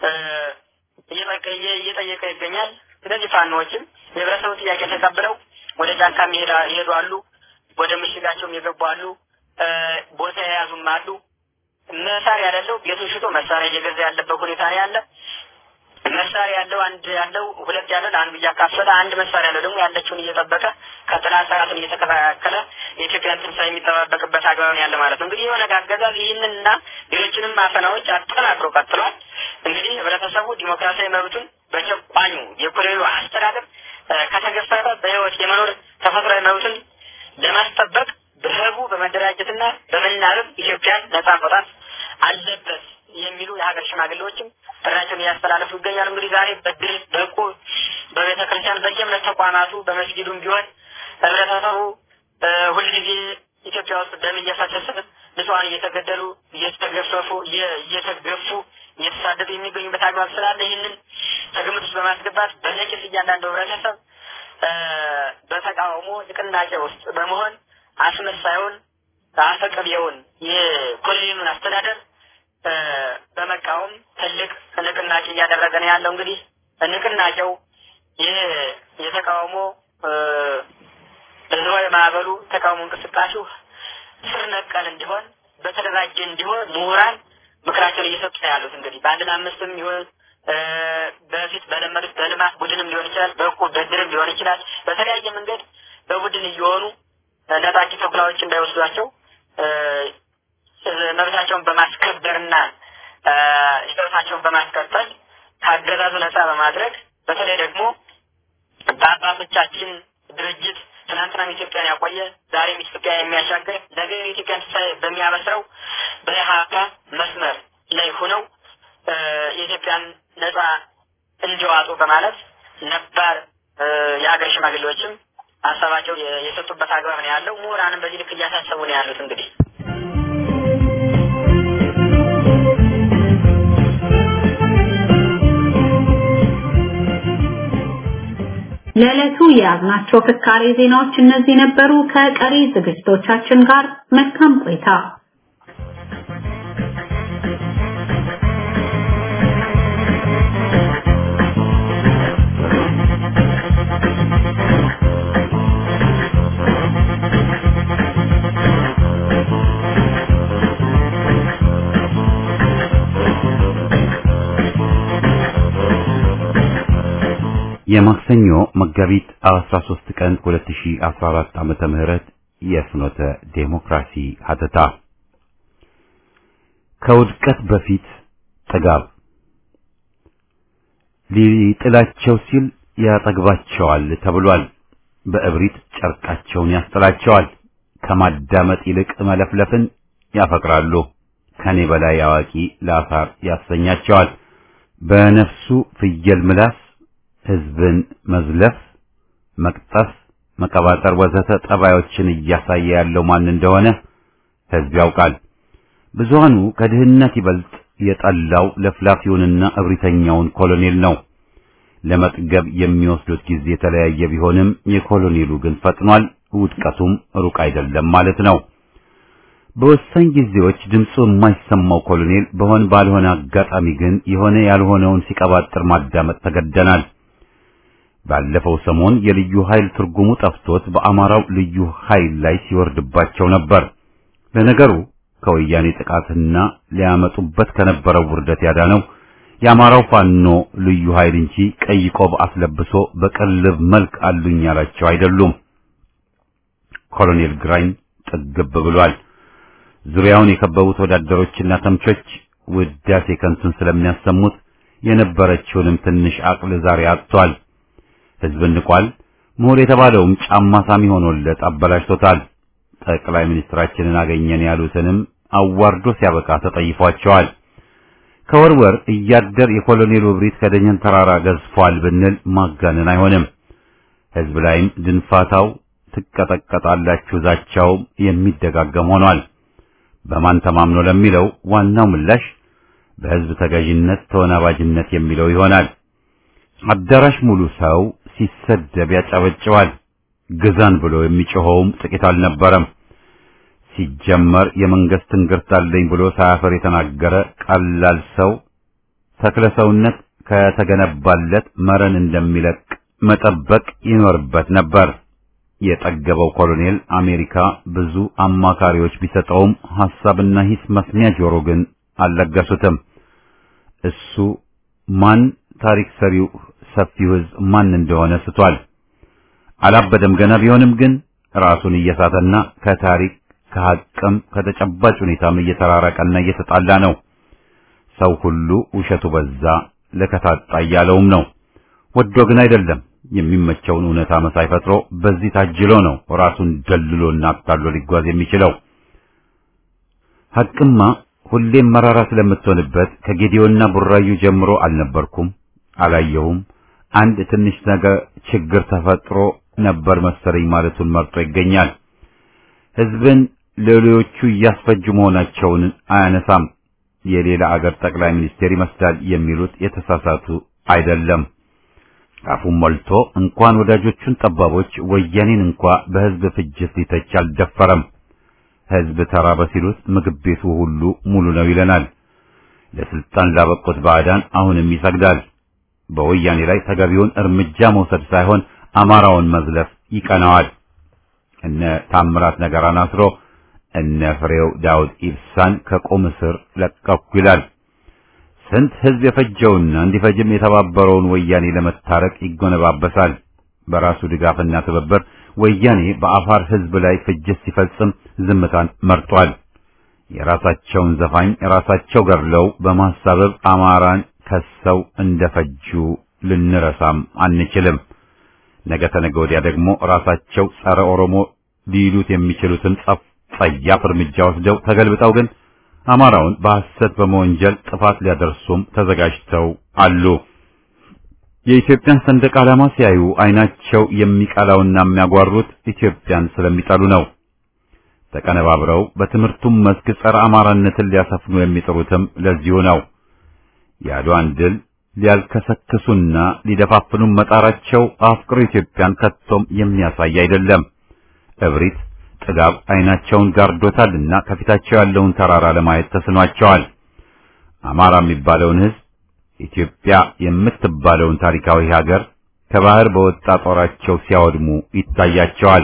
Speaker 2: እየጠየቀ ይገኛል። እነዚህ ፋኖዎችም የህብረተሰቡ ጥያቄ ተቀብለው ወደ ጫካም ይሄዱ አሉ፣ ወደ ምሽጋቸውም የገቡ አሉ፣ ቦታ የያዙም አሉ። መሳሪያ ያለው ቤቱን ሽጦ መሳሪያ እየገዛ ያለበት ሁኔታ ነው ያለ። መሳሪያ ያለው አንድ ያለው ሁለት ያለው ለአንዱ እያካፈለ አንድ መሳሪያ ያለው ደግሞ ያለችውን እየጠበቀ ከጥላት ሰዓትን እየተከላከለ የኢትዮጵያን ትንሣኤ የሚጠባበቅበት አግባብ ያለ ማለት ነው። እንግዲህ የሆነ አገዛዝ ይህንንና ሌሎችንም አፈናዎች አጠናክሮ ቀጥሏል። እንግዲህ ህብረተሰቡ ዲሞክራሲያዊ መብቱን በጨቋኙ የኮሎኔሉ አስተዳደር ከተገፈፈ በህይወት የመኖር ተፈጥሯዊ መብቱን ለማስጠበቅ በህቡ በመደራጀትና በመናበብ ኢትዮጵያን ነጻ መውጣት አለበት የሚሉ የሀገር ሽማግሌዎችም ጥሪያቸውን እያስተላለፉ ይገኛሉ። እንግዲህ ዛሬ በድል በቁ በቤተ ክርስቲያን በየእምነት ተቋማቱ በመስጊዱም ቢሆን ህብረተሰቡ ሁልጊዜ ኢትዮጵያ ውስጥ ደም እየፈሰሰ ንጹሐን እየተገደሉ እየተገፈፉ እየተገፉ እየተሳደዱ የሚገኙበት አግባብ ስላለ ይህንን ከግምት ውስጥ በማስገባት በነቂስ እያንዳንዱ ህብረተሰብ በተቃውሞ ንቅናቄ ውስጥ በመሆን አስመሳዩን አፈቀቢየውን የኮሎኔሉን አስተዳደር በመቃወም ትልቅ ንቅናቄ እያደረገ ነው ያለው። እንግዲህ ንቅናቄው ይህ የተቃውሞ ህዝባዊ ማዕበሉ ተቃውሞ እንቅስቃሴው ስር ነቀል እንዲሆን በተደራጀ እንዲሆን ምሁራን ምክራቸውን እየሰጡ ነው ያሉት። እንግዲህ በአንድ ለአምስትም ይሁን በፊት በለመዱት በልማት ቡድንም ሊሆን ይችላል፣ በእቁብ በድርም ሊሆን ይችላል። በተለያየ መንገድ በቡድን እየሆኑ ነጣቂ ተኩላዎች እንዳይወስዷቸው መብታቸውን በማስከበርና ህይወታቸውን በማስቀጠል ከአገዛዙ ነጻ በማድረግ በተለይ ደግሞ በአባቶቻችን ድርጅት ትናንትናም ኢትዮጵያን ያቆየ ዛሬም ኢትዮጵያ የሚያሻገር ነገ የኢትዮጵያን ትንሣኤ በሚያበስረው በኢህአፓ መስመር ላይ ሆነው የኢትዮጵያን ነጻ እንዲዋጡ በማለት ነባር የሀገር ሽማግሌዎችም ሀሳባቸው የሰጡበት አግባብ ነው ያለው። ምሁራንም በዚህ ልክ እያሳሰቡ ነው ያሉት እንግዲህ
Speaker 3: ለዕለቱ የያዝናቸው ፍካሬ ዜናዎች እነዚህ ነበሩ። ከቀሪ ዝግጅቶቻችን ጋር መልካም ቆይታ።
Speaker 1: የማክሰኞ መጋቢት 13 ቀን 2014 ዓመተ ምህረት የፍኖተ ዴሞክራሲ ሀተታ ከውድቀት በፊት ጥጋብ ሊጥላቸው ሲል ያጠግባቸዋል ተብሏል። በእብሪት ጨርቃቸውን ያስጥላቸዋል። ከማዳመጥ ይልቅ መለፍለፍን ያፈቅራሉ። ከኔ በላይ አዋቂ ለአሳር ያሰኛቸዋል። በነፍሱ ፍየል ምላስ ህዝብን መዝለፍ፣ መቅጠፍ፣ መቀባጠር ወዘተ ጠባዮችን እያሳየ ያለው ማን እንደሆነ ህዝብ ያውቃል። ብዙሃኑ ከድህነት ይበልጥ የጠላው ለፍላፊውንና እብሪተኛውን ኮሎኔል ነው። ለመጥገብ የሚወስዱት ጊዜ የተለያየ ቢሆንም የኮሎኔሉ ግን ፈጥኗል። ውድቀቱም ሩቅ አይደለም ማለት ነው። በወሳኝ ጊዜዎች ድምፁ የማይሰማው ኮሎኔል በሆን ባልሆነ አጋጣሚ ግን የሆነ ያልሆነውን ሲቀባጥር ማዳመጥ ተገደናል። ባለፈው ሰሞን የልዩ ኃይል ትርጉሙ ጠፍቶት በአማራው ልዩ ኃይል ላይ ሲወርድባቸው ነበር። ለነገሩ ከወያኔ ጥቃትና ሊያመጡበት ከነበረው ውርደት ያዳነው የአማራው ፋኖ ልዩ ኃይል እንጂ ቀይ ቆብ አስለብሶ በቅልብ መልክ አሉኝ ያላቸው አይደሉም። ኮሎኔል ግራኝ ጥግብ ብሏል። ዙሪያውን የከበቡት ወዳደሮችና ተምቾች ውዳሴ ከንቱን ስለሚያሰሙት የነበረችውንም ትንሽ አቅል ዛሬ አጥቷል። ህዝብን ንቋል። ምሁር የተባለውም ጫማ ሳሚ ሆኖለት አበላሽቶታል። ጠቅላይ ሚኒስትራችንን አገኘን ያሉትንም አዋርዶ ሲያበቃ ተጠይፏቸዋል። ከወርወር እያደር የኮሎኔሉ እብሪት ከደጀን ተራራ ገዝፏል ብንል ማጋነን አይሆንም። ህዝብ ላይም ድንፋታው ትቀጠቀጣላችሁ ዛቻው የሚደጋገም ሆኗል። በማን ተማምኖ ለሚለው ዋናው ምላሽ በህዝብ ተገዥነት ተወናባጅነት የሚለው ይሆናል። አዳራሽ ሙሉ ሰው ሲሰደብ ያጨበጭባል። ግዛን ብሎ የሚጮኸውም ጥቂት አልነበረም። ሲጀመር የመንግስት ትንግርት አለኝ ብሎ ሳያፈር የተናገረ ቀላል ሰው ተክለ ሰውነት ከተገነባለት መረን እንደሚለቅ መጠበቅ ይኖርበት ነበር። የጠገበው ኮሎኔል አሜሪካ ብዙ አማካሪዎች ቢሰጠውም ሐሳብና ሂስ መስሚያ ጆሮ ግን አልለገሱትም። እሱ ማን ታሪክ ሰሪው ሰፊው ህዝብ ማን እንደሆነ ስቷል። አላበደም ገና ቢሆንም ግን ራሱን እየሳተና ከታሪክ ከሐቅም ከተጨባጭ ሁኔታም እየተራራቀና እየተጣላ ነው። ሰው ሁሉ ውሸቱ በዛ ለከታጣ እያለውም ነው። ወዶ ግን አይደለም። የሚመቸውን እውነታ መሳይ ፈጥሮ በዚህ ታጅሎ ነው ራሱን ደልሎና አታሎ ሊጓዝ የሚችለው። ሐቅማ ሁሌም መራራ ስለምትሆንበት ከጌዲዮና ቡራዩ ጀምሮ አልነበርኩም፣ አላየሁም፣ አንድ ትንሽ ነገር ችግር ተፈጥሮ ነበር መሰለኝ ማለቱን መርጦ ይገኛል። ህዝብን ሌሎቹ እያስፈጁ መሆናቸውን አያነሳም። የሌላ አገር ጠቅላይ ሚኒስቴር ይመስላል የሚሉት የተሳሳቱ አይደለም። አፉን ሞልቶ እንኳን ወዳጆቹን ጠባቦች ወያኔን እንኳ በህዝብ ፍጅት ሊተች አልደፈረም። ህዝብ ተራበ ሲሉት ምግብ ቤቱ ሁሉ ሙሉ ነው ይለናል። ለስልጣን ላበቁት ባዕዳን አሁንም ይሰግዳል። በወያኔ ላይ ተገቢውን እርምጃ መውሰድ ሳይሆን አማራውን መዝለፍ ይቀናዋል። እነ ታምራት ነገራን አስሮ እነ ፍሬው ዳውድ ኢብሳን ከቁም እስር ለቀኩ ይላል። ስንት ህዝብ የፈጀውና እንዲፈጅም የተባበረውን ወያኔ ለመታረቅ ይጎነባበሳል። በራሱ ድጋፍና ትብብር ወያኔ በአፋር ህዝብ ላይ ፍጅት ሲፈጽም ዝምታን መርጧል። የራሳቸውን ዘፋኝ ራሳቸው ገድለው በማሳበብ አማራን ከሰው እንደፈጁ ልንረሳም አንችልም። ነገ ተነገ ወዲያ ደግሞ ራሳቸው ጸረ ኦሮሞ ሊሉት የሚችሉትን ጸያፍ እርምጃ ወስደው ተገልብጠው ግን አማራውን በሐሰት በመወንጀል ጥፋት ሊያደርሱም ተዘጋጅተው አሉ። የኢትዮጵያን ሰንደቅ ዓላማ ሲያዩ አይናቸው የሚቀላውና የሚያጓሩት ኢትዮጵያን ስለሚጠሉ ነው። ተቀነባብረው በትምህርቱም መስክ ጸረ አማራነትን ሊያሰፍኑ የሚጥሩትም ለዚሁ ነው። የአድዋን ድል ሊያልከሰክሱና ሊደፋፍኑም መጣራቸው አፍቅሮ ኢትዮጵያን ከቶም የሚያሳይ አይደለም። እብሪት፣ ጥጋብ አይናቸውን ጋርዶታልና ከፊታቸው ያለውን ተራራ ለማየት ተስኗቸዋል። አማራ የሚባለውን ሕዝብ ኢትዮጵያ የምትባለውን ታሪካዊ ሀገር ከባህር በወጣ ጦራቸው ሲያወድሙ ይታያቸዋል።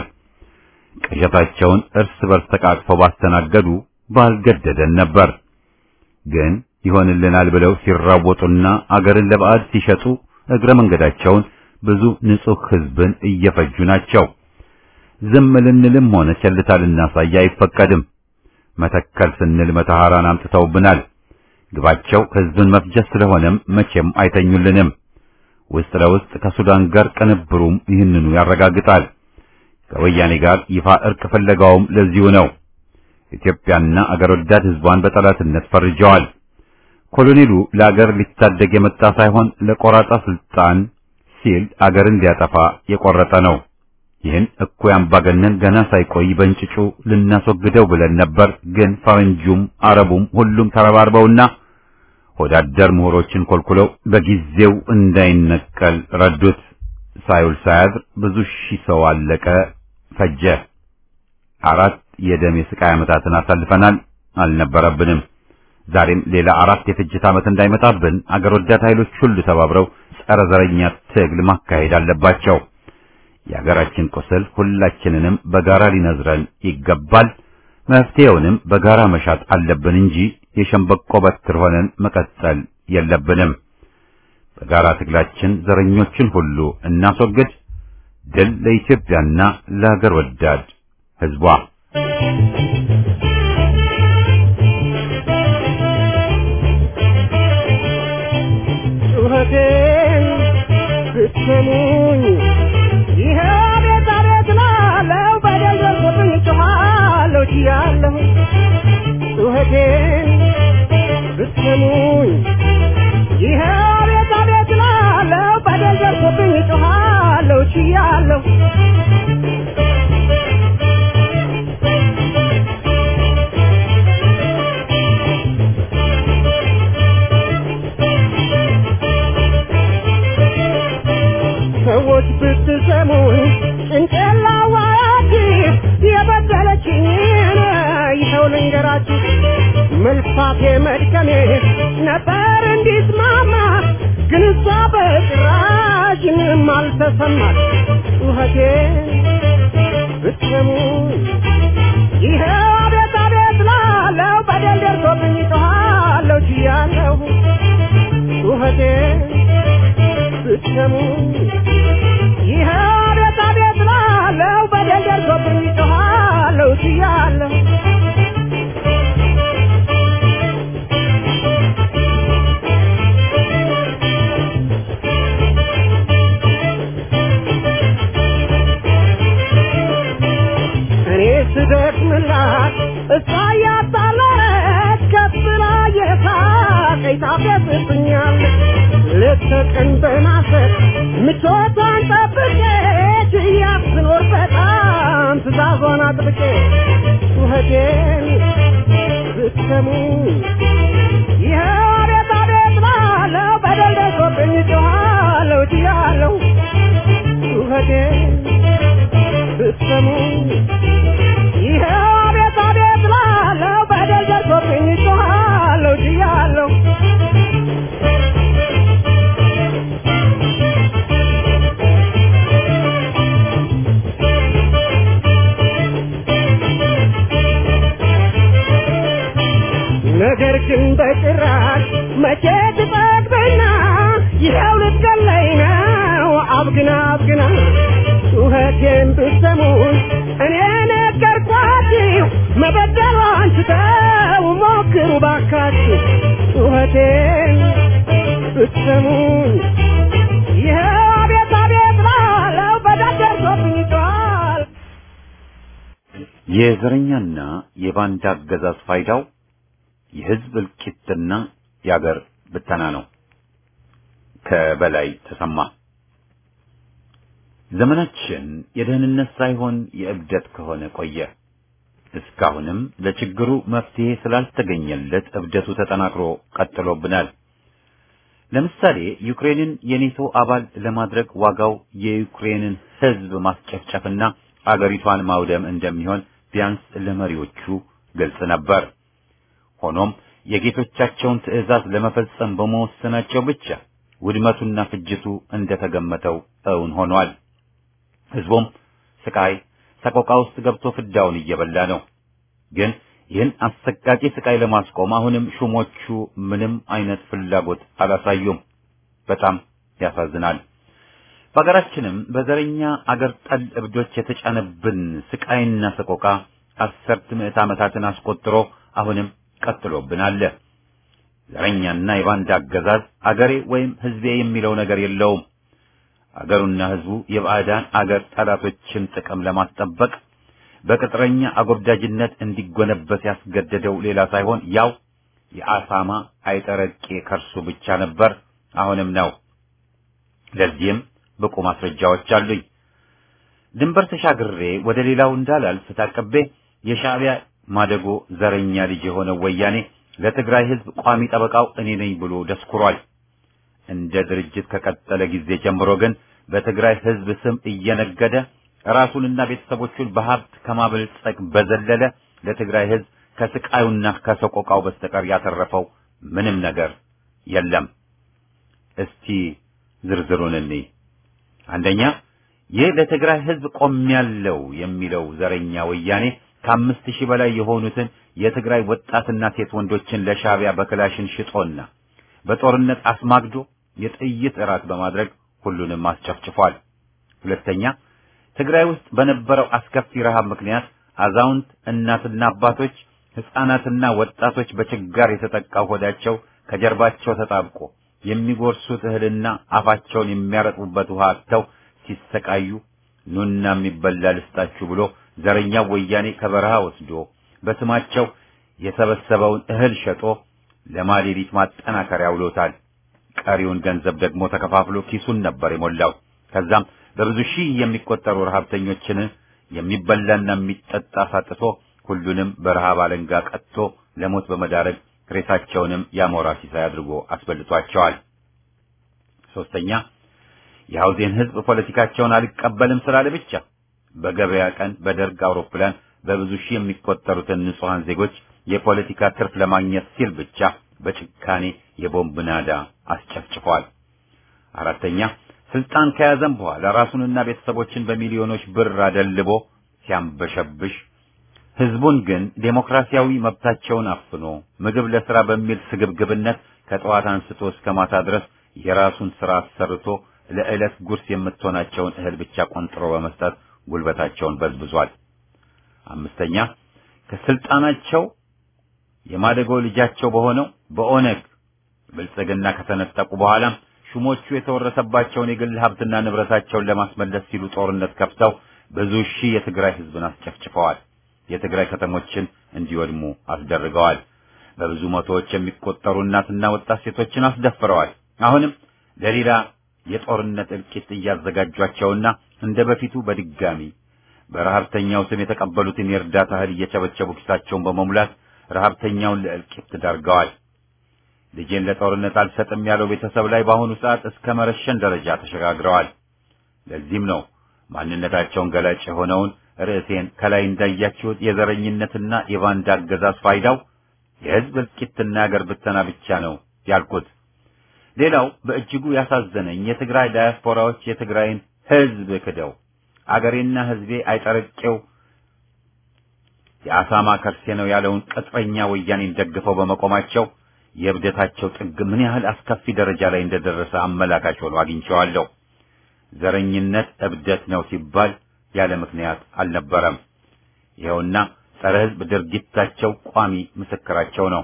Speaker 1: ቅዠታቸውን እርስ በርስ ተቃቅፈው ባስተናገዱ ባልገደደን ነበር። ግን ይሆንልናል ብለው ሲራወጡና አገርን ለባዕድ ሲሸጡ እግረ መንገዳቸውን ብዙ ንጹሕ ሕዝብን እየፈጁ ናቸው። ዝም ልንልም ሆነ ቸልታ ልናሳይ አይፈቀድም። መተከል ስንል መተሐራን አምጥተውብናል። ግባቸው ሕዝብን መፍጀት ስለሆነም መቼም አይተኙልንም። ውስጥ ለውስጥ ከሱዳን ጋር ቅንብሩም ይህንኑ ያረጋግጣል። ከወያኔ ጋር ይፋ እርቅ ፍለጋውም ለዚሁ ነው። ኢትዮጵያና አገር ወዳድ ሕዝቧን በጠላትነት ፈርጀዋል። ኮሎኔሉ ለአገር ሊታደግ የመጣ ሳይሆን ለቆራጣ ስልጣን ሲል አገርን ሊያጠፋ የቆረጠ ነው። ይህን እኩይ አምባገነን ገና ሳይቆይ በእንጭጩ ልናስወግደው ብለን ነበር። ግን ፈረንጁም አረቡም ሁሉም ተረባርበውና ወዳደር ምሁሮችን ኮልኩለው በጊዜው እንዳይነቀል ረዱት። ሳይውል ሳያድር ብዙ ሺህ ሰው አለቀ፣ ፈጀ። አራት የደም የስቃይ ዓመታትን አሳልፈናል። አልነበረብንም። ዛሬም ሌላ አራት የፍጅት ዓመት እንዳይመጣብን አገር ወዳድ ኃይሎች ሁሉ ተባብረው ጸረ ዘረኛ ትግል ማካሄድ አለባቸው። የሀገራችን ቁስል ሁላችንንም በጋራ ሊነዝረን ይገባል። መፍትሄውንም በጋራ መሻት አለብን እንጂ የሸምበቆ በትር ሆነን መቀጠል የለብንም። በጋራ ትግላችን ዘረኞችን ሁሉ እናስወግድ። ድል ለኢትዮጵያና ለሀገር ወዳድ ሕዝቧ።
Speaker 4: ጩኸቴን ብትሰሙኝ ይሄ ቤት አቤት ላለው በደል ደርሶብኝ ጮኻለሁ ችያለሁ ጩኸቴን ብትሰሙኝ ይሄ ቤት አቤት ላለው በደል ደርሶብኝ ጮኻለሁ ችያለሁ ሰዎች ብትሰሙኝ ጭንቅላዋያችሁ የበደለችኝን ይኸው ልንገራችሁ። መልፋቴ መድከሜ ነበር እንዲስማማ ግን እሷ በጭራሽ ምንም አልተሰማት። ጩኸቴን ብትሰሙኝ ይኸው አቤት አቤት ላለው በደል ደርሶብኝ ጮኻለሁ ችያለሁ ጩኸቴን ብትሰሙኝ ይህ አቤት አቤት ላለው በደል ደርሶብኝ ጮኻለሁ ችያለሁ እኔ ስደክምላት እሷ እያጣለች ከፍ ብላ የሳቀኝ ታፌዝብኛለች ሌት ተቀን በማሰብ ምቾቷን ጠብቄ ችያት ስኖር በጣም ትእዛዟን አጥብቄ ጩኸቴን ብትሰሙኝ ይኸው አቤት አቤት ባለው በደል ደርሶብኝ ጮኻለሁ ችያለሁ ጩኸቴን ብትሰሙኝ ይኸው አቤት አቤት ላለው በደል ደርሶብኝ ጮኻለሁ ችያለሁ ነገር ግን በጭራሽ መቼ ትጠግብና ይኸው ልትገለኝ ነው አብግና አብግና ጩኸቴን ብትሰሙን እኔ ነገርኳችሁ መበደሏን ትተው ሞክሩ ባካችሁ ጩኸቴን ብትሰሙን ይኸው አቤት አቤት ላለው በደል ደርሶብኝ ጮኻል
Speaker 1: የዘረኛና የባንዳ አገዛዝ ፋይዳው የህዝብ እልቂትና የአገር ብተና ነው። ከበላይ ተሰማ ዘመናችን የደህንነት ሳይሆን የእብደት ከሆነ ቆየ። እስካሁንም ለችግሩ መፍትሄ ስላልተገኘለት እብደቱ ተጠናክሮ ቀጥሎብናል። ለምሳሌ ዩክሬንን የኔቶ አባል ለማድረግ ዋጋው የዩክሬንን ሕዝብ ማስጨፍጨፍና አገሪቷን ማውደም እንደሚሆን ቢያንስ ለመሪዎቹ ግልጽ ነበር። ሆኖም የጌቶቻቸውን ትዕዛዝ ለመፈጸም በመወሰናቸው ብቻ ውድመቱና ፍጅቱ እንደተገመተው እውን ሆኗል። ሕዝቡም ስቃይ፣ ሰቆቃ ውስጥ ገብቶ ፍዳውን እየበላ ነው። ግን ይህን አሰቃቂ ስቃይ ለማስቆም አሁንም ሹሞቹ ምንም አይነት ፍላጎት አላሳዩም። በጣም ያሳዝናል። በሀገራችንም በዘረኛ አገር ጠል እብዶች የተጫነብን ስቃይና ሰቆቃ አስርት ምዕት ዓመታትን አስቆጥሮ አሁንም ቀጥሎብን አለ። ዘረኛና የባንዳ አገዛዝ አገሬ ወይም ሕዝቤ የሚለው ነገር የለውም። አገሩና ሕዝቡ የባዕዳን አገር ጠላቶችን ጥቅም ለማስጠበቅ በቅጥረኛ አጎብዳጅነት እንዲጎነበስ ያስገደደው ሌላ ሳይሆን ያው የአሳማ አይጠረቄ ከርሱ ብቻ ነበር፣ አሁንም ነው። ለዚህም ብቁ ማስረጃዎች አሉኝ። ድንበር ተሻግሬ ወደ ሌላው እንዳላልፍ ታቅቤ የሻዕቢያ ማደጎ ዘረኛ ልጅ የሆነው ወያኔ ለትግራይ ሕዝብ ቋሚ ጠበቃው እኔ ነኝ ብሎ ደስኩሯል። እንደ ድርጅት ከቀጠለ ጊዜ ጀምሮ ግን በትግራይ ሕዝብ ስም እየነገደ ራሱንና ቤተሰቦቹን በሀብት ከማበልጸግ በዘለለ ለትግራይ ሕዝብ ከስቃዩና ከሰቆቃው በስተቀር ያተረፈው ምንም ነገር የለም። እስቲ ዝርዝሩን እንይ። አንደኛ ይህ ለትግራይ ሕዝብ ቆሜያለሁ የሚለው ዘረኛ ወያኔ ከአምስት ሺህ በላይ የሆኑትን የትግራይ ወጣትና ሴት ወንዶችን ለሻዕቢያ በክላሽን ሽጦና በጦርነት አስማግዶ የጥይት እራት በማድረግ ሁሉንም አስጨፍጭፏል። ሁለተኛ ትግራይ ውስጥ በነበረው አስከፊ ረሃብ ምክንያት አዛውንት እናትና አባቶች፣ ሕፃናትና ወጣቶች በችጋር የተጠቃው ሆዳቸው ከጀርባቸው ተጣብቆ የሚጎርሱት እህልና አፋቸውን የሚያረጥቡበት ውሃ አጥተው ሲሰቃዩ ኑና የሚበላ ልስጣችሁ ብሎ ዘረኛው ወያኔ ከበረሃ ወስዶ በስማቸው የሰበሰበውን እህል ሸጦ ለማሌሊት ማጠናከሪያ ውሎታል። ቀሪውን ገንዘብ ደግሞ ተከፋፍሎ ኪሱን ነበር የሞላው። ከዛም በብዙ ሺህ የሚቆጠሩ ረሃብተኞችን የሚበላና የሚጠጣ ሳጥቶ ሁሉንም በረሃብ አለንጋ ቀጥቶ ለሞት በመዳረግ ሬሳቸውንም ያሞራ ሲሳይ አድርጎ አስበልቷቸዋል። ሶስተኛ የሐውዜን ሕዝብ ፖለቲካቸውን አልቀበልም ስላለ ብቻ በገበያ ቀን በደርግ አውሮፕላን በብዙ ሺህ የሚቆጠሩትን ንጹሐን ዜጎች የፖለቲካ ትርፍ ለማግኘት ሲል ብቻ በጭካኔ የቦምብ ናዳ አስጨፍጭፏል። አራተኛ ስልጣን ከያዘም በኋላ ራሱንና ቤተሰቦችን በሚሊዮኖች ብር አደልቦ ሲያንበሸብሽ ህዝቡን ግን ዴሞክራሲያዊ መብታቸውን አፍኖ ምግብ ለስራ በሚል ስግብግብነት ከጠዋት አንስቶ እስከ ማታ ድረስ የራሱን ስራ አሰርቶ ለዕለት ጉርስ የምትሆናቸውን እህል ብቻ ቆንጥሮ በመስጠት ጉልበታቸውን በዝብዟል። አምስተኛ ከስልጣናቸው የማደጎ ልጃቸው በሆነው በኦነግ ብልጽግና ከተነጠቁ በኋላም ሹሞቹ የተወረሰባቸውን የግል ሀብትና ንብረታቸውን ለማስመለስ ሲሉ ጦርነት ከፍተው ብዙ ሺህ የትግራይ ህዝብን አስጨፍጭፈዋል። የትግራይ ከተሞችን እንዲወድሙ አስደርገዋል። በብዙ መቶዎች የሚቆጠሩ እናትና ወጣት ሴቶችን አስደፍረዋል። አሁንም ለሌላ የጦርነት እልቂት እያዘጋጇቸውና እንደ በፊቱ በድጋሚ በረሀብተኛው ስም የተቀበሉትን የእርዳታ እህል እየቸበቸቡ ኪሳቸውን በመሙላት ረሀብተኛውን ለእልቂት ዳርገዋል። ልጄን ለጦርነት አልሰጥም ያለው ቤተሰብ ላይ በአሁኑ ሰዓት እስከ መረሸን ደረጃ ተሸጋግረዋል። ለዚህም ነው ማንነታቸውን ገላጭ የሆነውን ርዕሴን ከላይ እንዳያችሁት የዘረኝነትና የባንዳ አገዛዝ ፋይዳው የህዝብ እልቂትና የአገር ብተና ብቻ ነው ያልኩት። ሌላው በእጅጉ ያሳዘነኝ የትግራይ ዳያስፖራዎች የትግራይን ህዝብ ክደው አገሬና ህዝቤ አይጠረቄው የአሳማ ከርሴ ነው ያለውን ቅጥረኛ ወያኔን ደግፈው በመቆማቸው የእብደታቸው ጥግ ምን ያህል አስከፊ ደረጃ ላይ እንደደረሰ አመላካች ሆኖ አግኝቼዋለሁ። ዘረኝነት እብደት ነው ሲባል ያለ ምክንያት አልነበረም። ይኸውና ጸረ ህዝብ ድርጊታቸው ቋሚ ምስክራቸው ነው።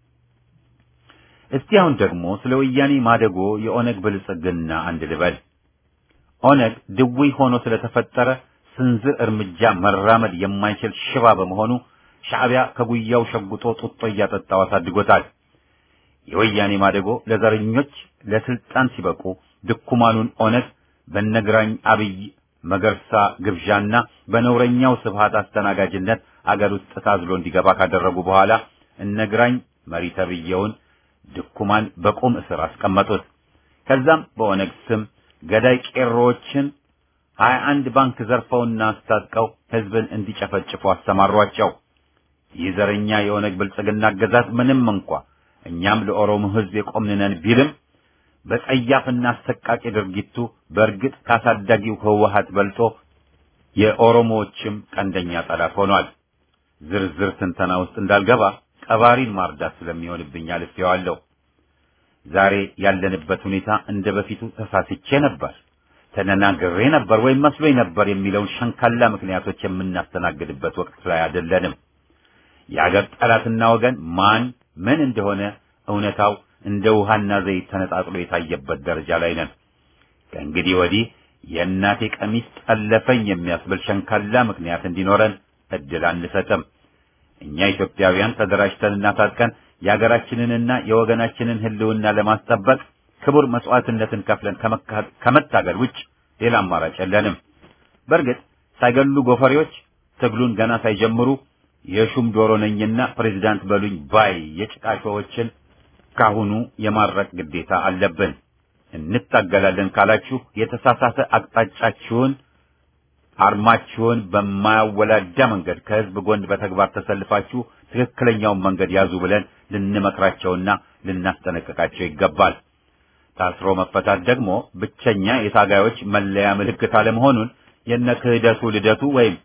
Speaker 1: እስቲ አሁን ደግሞ ስለ ወያኔ ማደጎ የኦነግ ብልጽግና አንድ ልበል። ኦነግ ድውይ ሆኖ ስለተፈጠረ ስንዝር እርምጃ መራመድ የማይችል ሽባ በመሆኑ ሻዕቢያ ከጉያው ሸጉጦ ጡጦ እያጠጣው አሳድጎታል። የወያኔ ማደጎ ለዘረኞች ለስልጣን ሲበቁ ድኩማኑን ኦነግ በነግራኝ አብይ መገርሳ ግብዣና በነውረኛው ስብሃት አስተናጋጅነት አገር ውስጥ ታዝሎ እንዲገባ ካደረጉ በኋላ እነግራኝ መሪ ተብየውን ድኩማን በቁም እስር አስቀመጡት። ከዛም በኦነግ ስም ገዳይ ቄሮዎችን ሀያ አንድ ባንክ ዘርፈውና አስታጥቀው ህዝብን እንዲጨፈጭፉ አሰማሯቸው። ይህ ዘረኛ የኦነግ ብልጽግና አገዛዝ ምንም እንኳ እኛም ለኦሮሞ ህዝብ የቆምንነን ቢልም በጸያፍና አሰቃቂ ድርጊቱ በእርግጥ ካሳዳጊው ህወሀት በልጦ የኦሮሞዎችም ቀንደኛ ጠላት ሆኗል። ዝርዝር ትንተና ውስጥ እንዳልገባ ቀባሪን ማርዳት ስለሚሆንብኝ አልፌዋለሁ። ዛሬ ያለንበት ሁኔታ እንደ በፊቱ ተሳስቼ ነበር፣ ተነናግሬ ነበር ወይም መስሎኝ ነበር የሚለውን ሸንካላ ምክንያቶች የምናስተናግድበት ወቅት ላይ አይደለንም። የአገር ጠላትና ወገን ማን ምን እንደሆነ እውነታው እንደ ውሃና ዘይት ተነጣጥሎ የታየበት ደረጃ ላይ ነን። ከእንግዲህ ወዲህ የእናቴ ቀሚስ ጠለፈኝ የሚያስብል ሸንካላ ምክንያት እንዲኖረን እድል አንሰጥም። እኛ ኢትዮጵያውያን ተደራጅተንና ታጥቀን የሀገራችንንና የወገናችንን ህልውና ለማስጠበቅ ክቡር መስዋዕትነትን ከፍለን ከመታገል ውጭ ሌላ አማራጭ የለንም። በእርግጥ ሳይገሉ ጎፈሬዎች ትግሉን ገና ሳይጀምሩ የሹም ዶሮ ነኝና ፕሬዚዳንት በሉኝ ባይ የጭቃሾዎችን ካሁኑ የማረቅ ግዴታ አለብን። እንታገላለን ካላችሁ የተሳሳተ አቅጣጫችሁን አርማችሁን በማያወላዳ መንገድ ከህዝብ ጎን በተግባር ተሰልፋችሁ ትክክለኛውን መንገድ ያዙ ብለን ልንመክራቸውና ልናስጠነቅቃቸው ይገባል። ታስሮ መፈታት ደግሞ ብቸኛ የታጋዮች መለያ ምልክት አለመሆኑን የነ ክህደቱ ልደቱ ወይም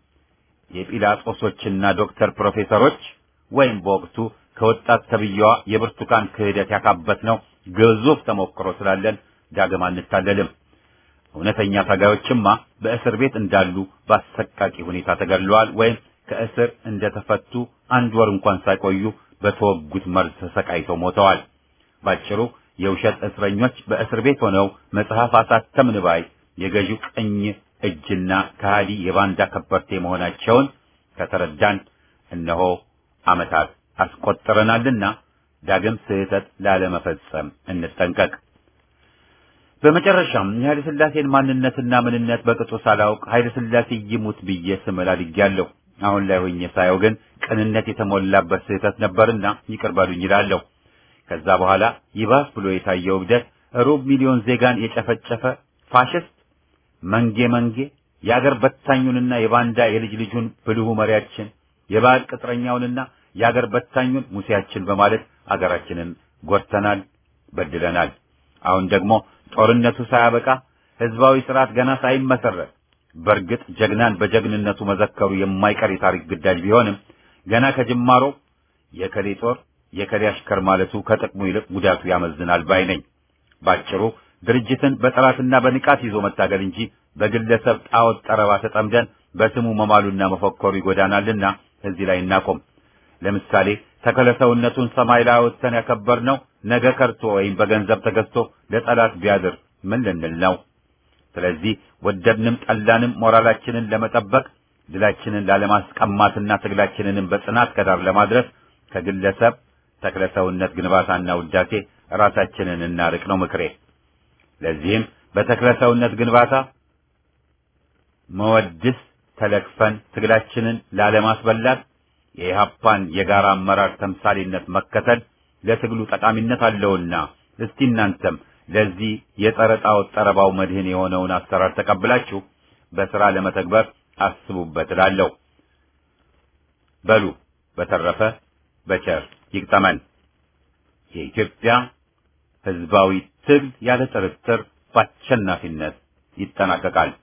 Speaker 1: የጲላጦሶችና ዶክተር ፕሮፌሰሮች ወይም በወቅቱ ከወጣት ተብዬዋ የብርቱካን ክህደት ያካበት ነው ግዙፍ ተሞክሮ ስላለን ዳግም አንታለልም። እውነተኛ ታጋዮችማ በእስር ቤት እንዳሉ በአሰቃቂ ሁኔታ ተገድለዋል ወይም ከእስር እንደተፈቱ አንድ ወር እንኳን ሳይቆዩ በተወጉት መርዝ ተሰቃይተው ሞተዋል። ባጭሩ የውሸት እስረኞች በእስር ቤት ሆነው መጽሐፍ አሳተምን ባይ የገዢው ቀኝ እጅና ከሃዲ የባንዳ ከበርቴ መሆናቸውን ከተረዳን እነሆ ዓመታት አስቆጥረናልና ዳግም ስህተት ላለመፈጸም እንጠንቀቅ። በመጨረሻም የኃይለ ሥላሴን ማንነትና ምንነት በቅጡ ሳላውቅ ኃይለ ሥላሴ ይሙት ብዬ ስምል አድጌያለሁ። አሁን ላይ ሆኜ ሳየው ግን ቅንነት የተሞላበት ስህተት ነበርና ይቅር በሉኝ ይላለሁ። ከዛ በኋላ ይባስ ብሎ የታየው እብደት ሩብ ሚሊዮን ዜጋን የጨፈጨፈ ፋሽስት መንጌ መንጌ የአገር በታኙንና የባንዳ የልጅ ልጁን ብልሁ መሪያችን የባዕድ ቅጥረኛውንና የአገር በታኙን ሙሴያችን በማለት አገራችንን ጎድተናል፣ በድለናል። አሁን ደግሞ ጦርነቱ ሳያበቃ ህዝባዊ ስርዓት ገና ሳይመሰረት በእርግጥ ጀግናን በጀግንነቱ መዘከሩ የማይቀር የታሪክ ግዳጅ ቢሆንም ገና ከጅማሮ የከሌ ጦር የከሌ አሽከር ማለቱ ከጥቅሙ ይልቅ ጉዳቱ ያመዝናል ባይ ነኝ። ባጭሩ ድርጅትን በጠላትና በንቃት ይዞ መታገል እንጂ በግለሰብ ጣዖት ጠረባ ተጠምደን በስሙ መማሉና መፎከሩ ይጎዳናልና እዚህ ላይ እናቆም። ለምሳሌ ተከለሰውነቱን ሰማይ ላይ አውጥተን ያከበርነው ነገ ከርቶ ወይም በገንዘብ ተገዝቶ ለጠላት ቢያድር ምን ልንል ነው? ስለዚህ ወደድንም ጠላንም ሞራላችንን ለመጠበቅ ድላችንን ላለማስቀማትና ትግላችንንም በጽናት ከዳር ለማድረስ ከግለሰብ ተክለሰውነት ግንባታና ውዳሴ ራሳችንን እናርቅ ነው ምክሬ። ለዚህም በተክለሰውነት ግንባታ መወድስ ተለክፈን ትግላችንን ላለማስበላት የኢህአፓን የጋራ አመራር ተምሳሌነት መከተል ለትግሉ ጠቃሚነት አለውና እስቲ እናንተም ለዚህ የጸረ ጣዖት ጠረባው መድህን የሆነውን አሰራር ተቀብላችሁ በሥራ ለመተግበር አስቡበት እላለሁ። በሉ በተረፈ በቸር ይግጠመን። የኢትዮጵያ ሕዝባዊ ትግል ያለ ጥርጥር በአሸናፊነት ይጠናቀቃል።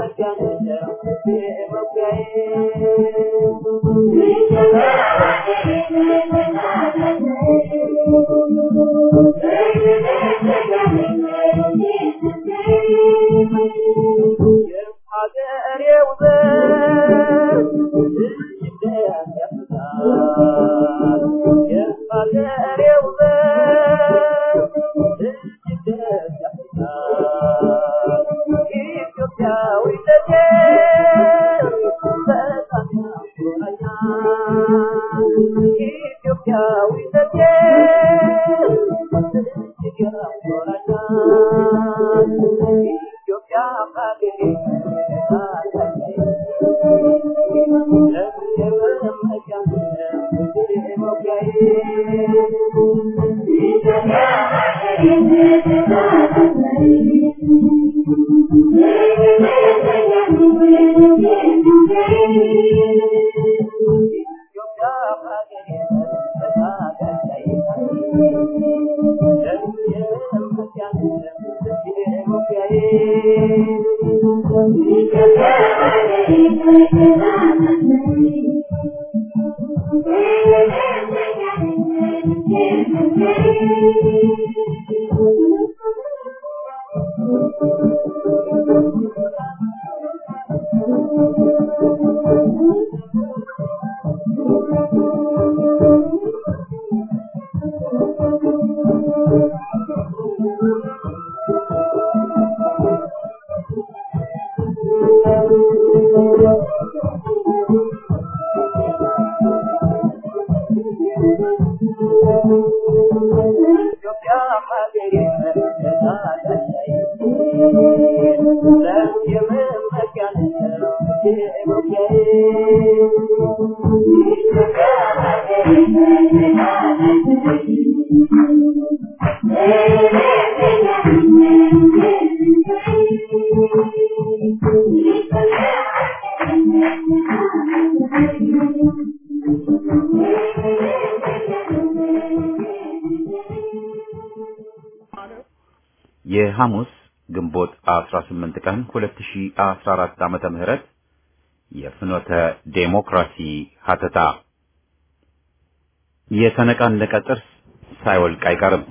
Speaker 5: Thank you.
Speaker 1: የሐሙስ ግንቦት 18 ቀን 2014 ዓመተ ምህረት የፍኖተ ዴሞክራሲ ሀተታ የተነቃነቀ ጥርስ ሳይወልቅ አይቀርም።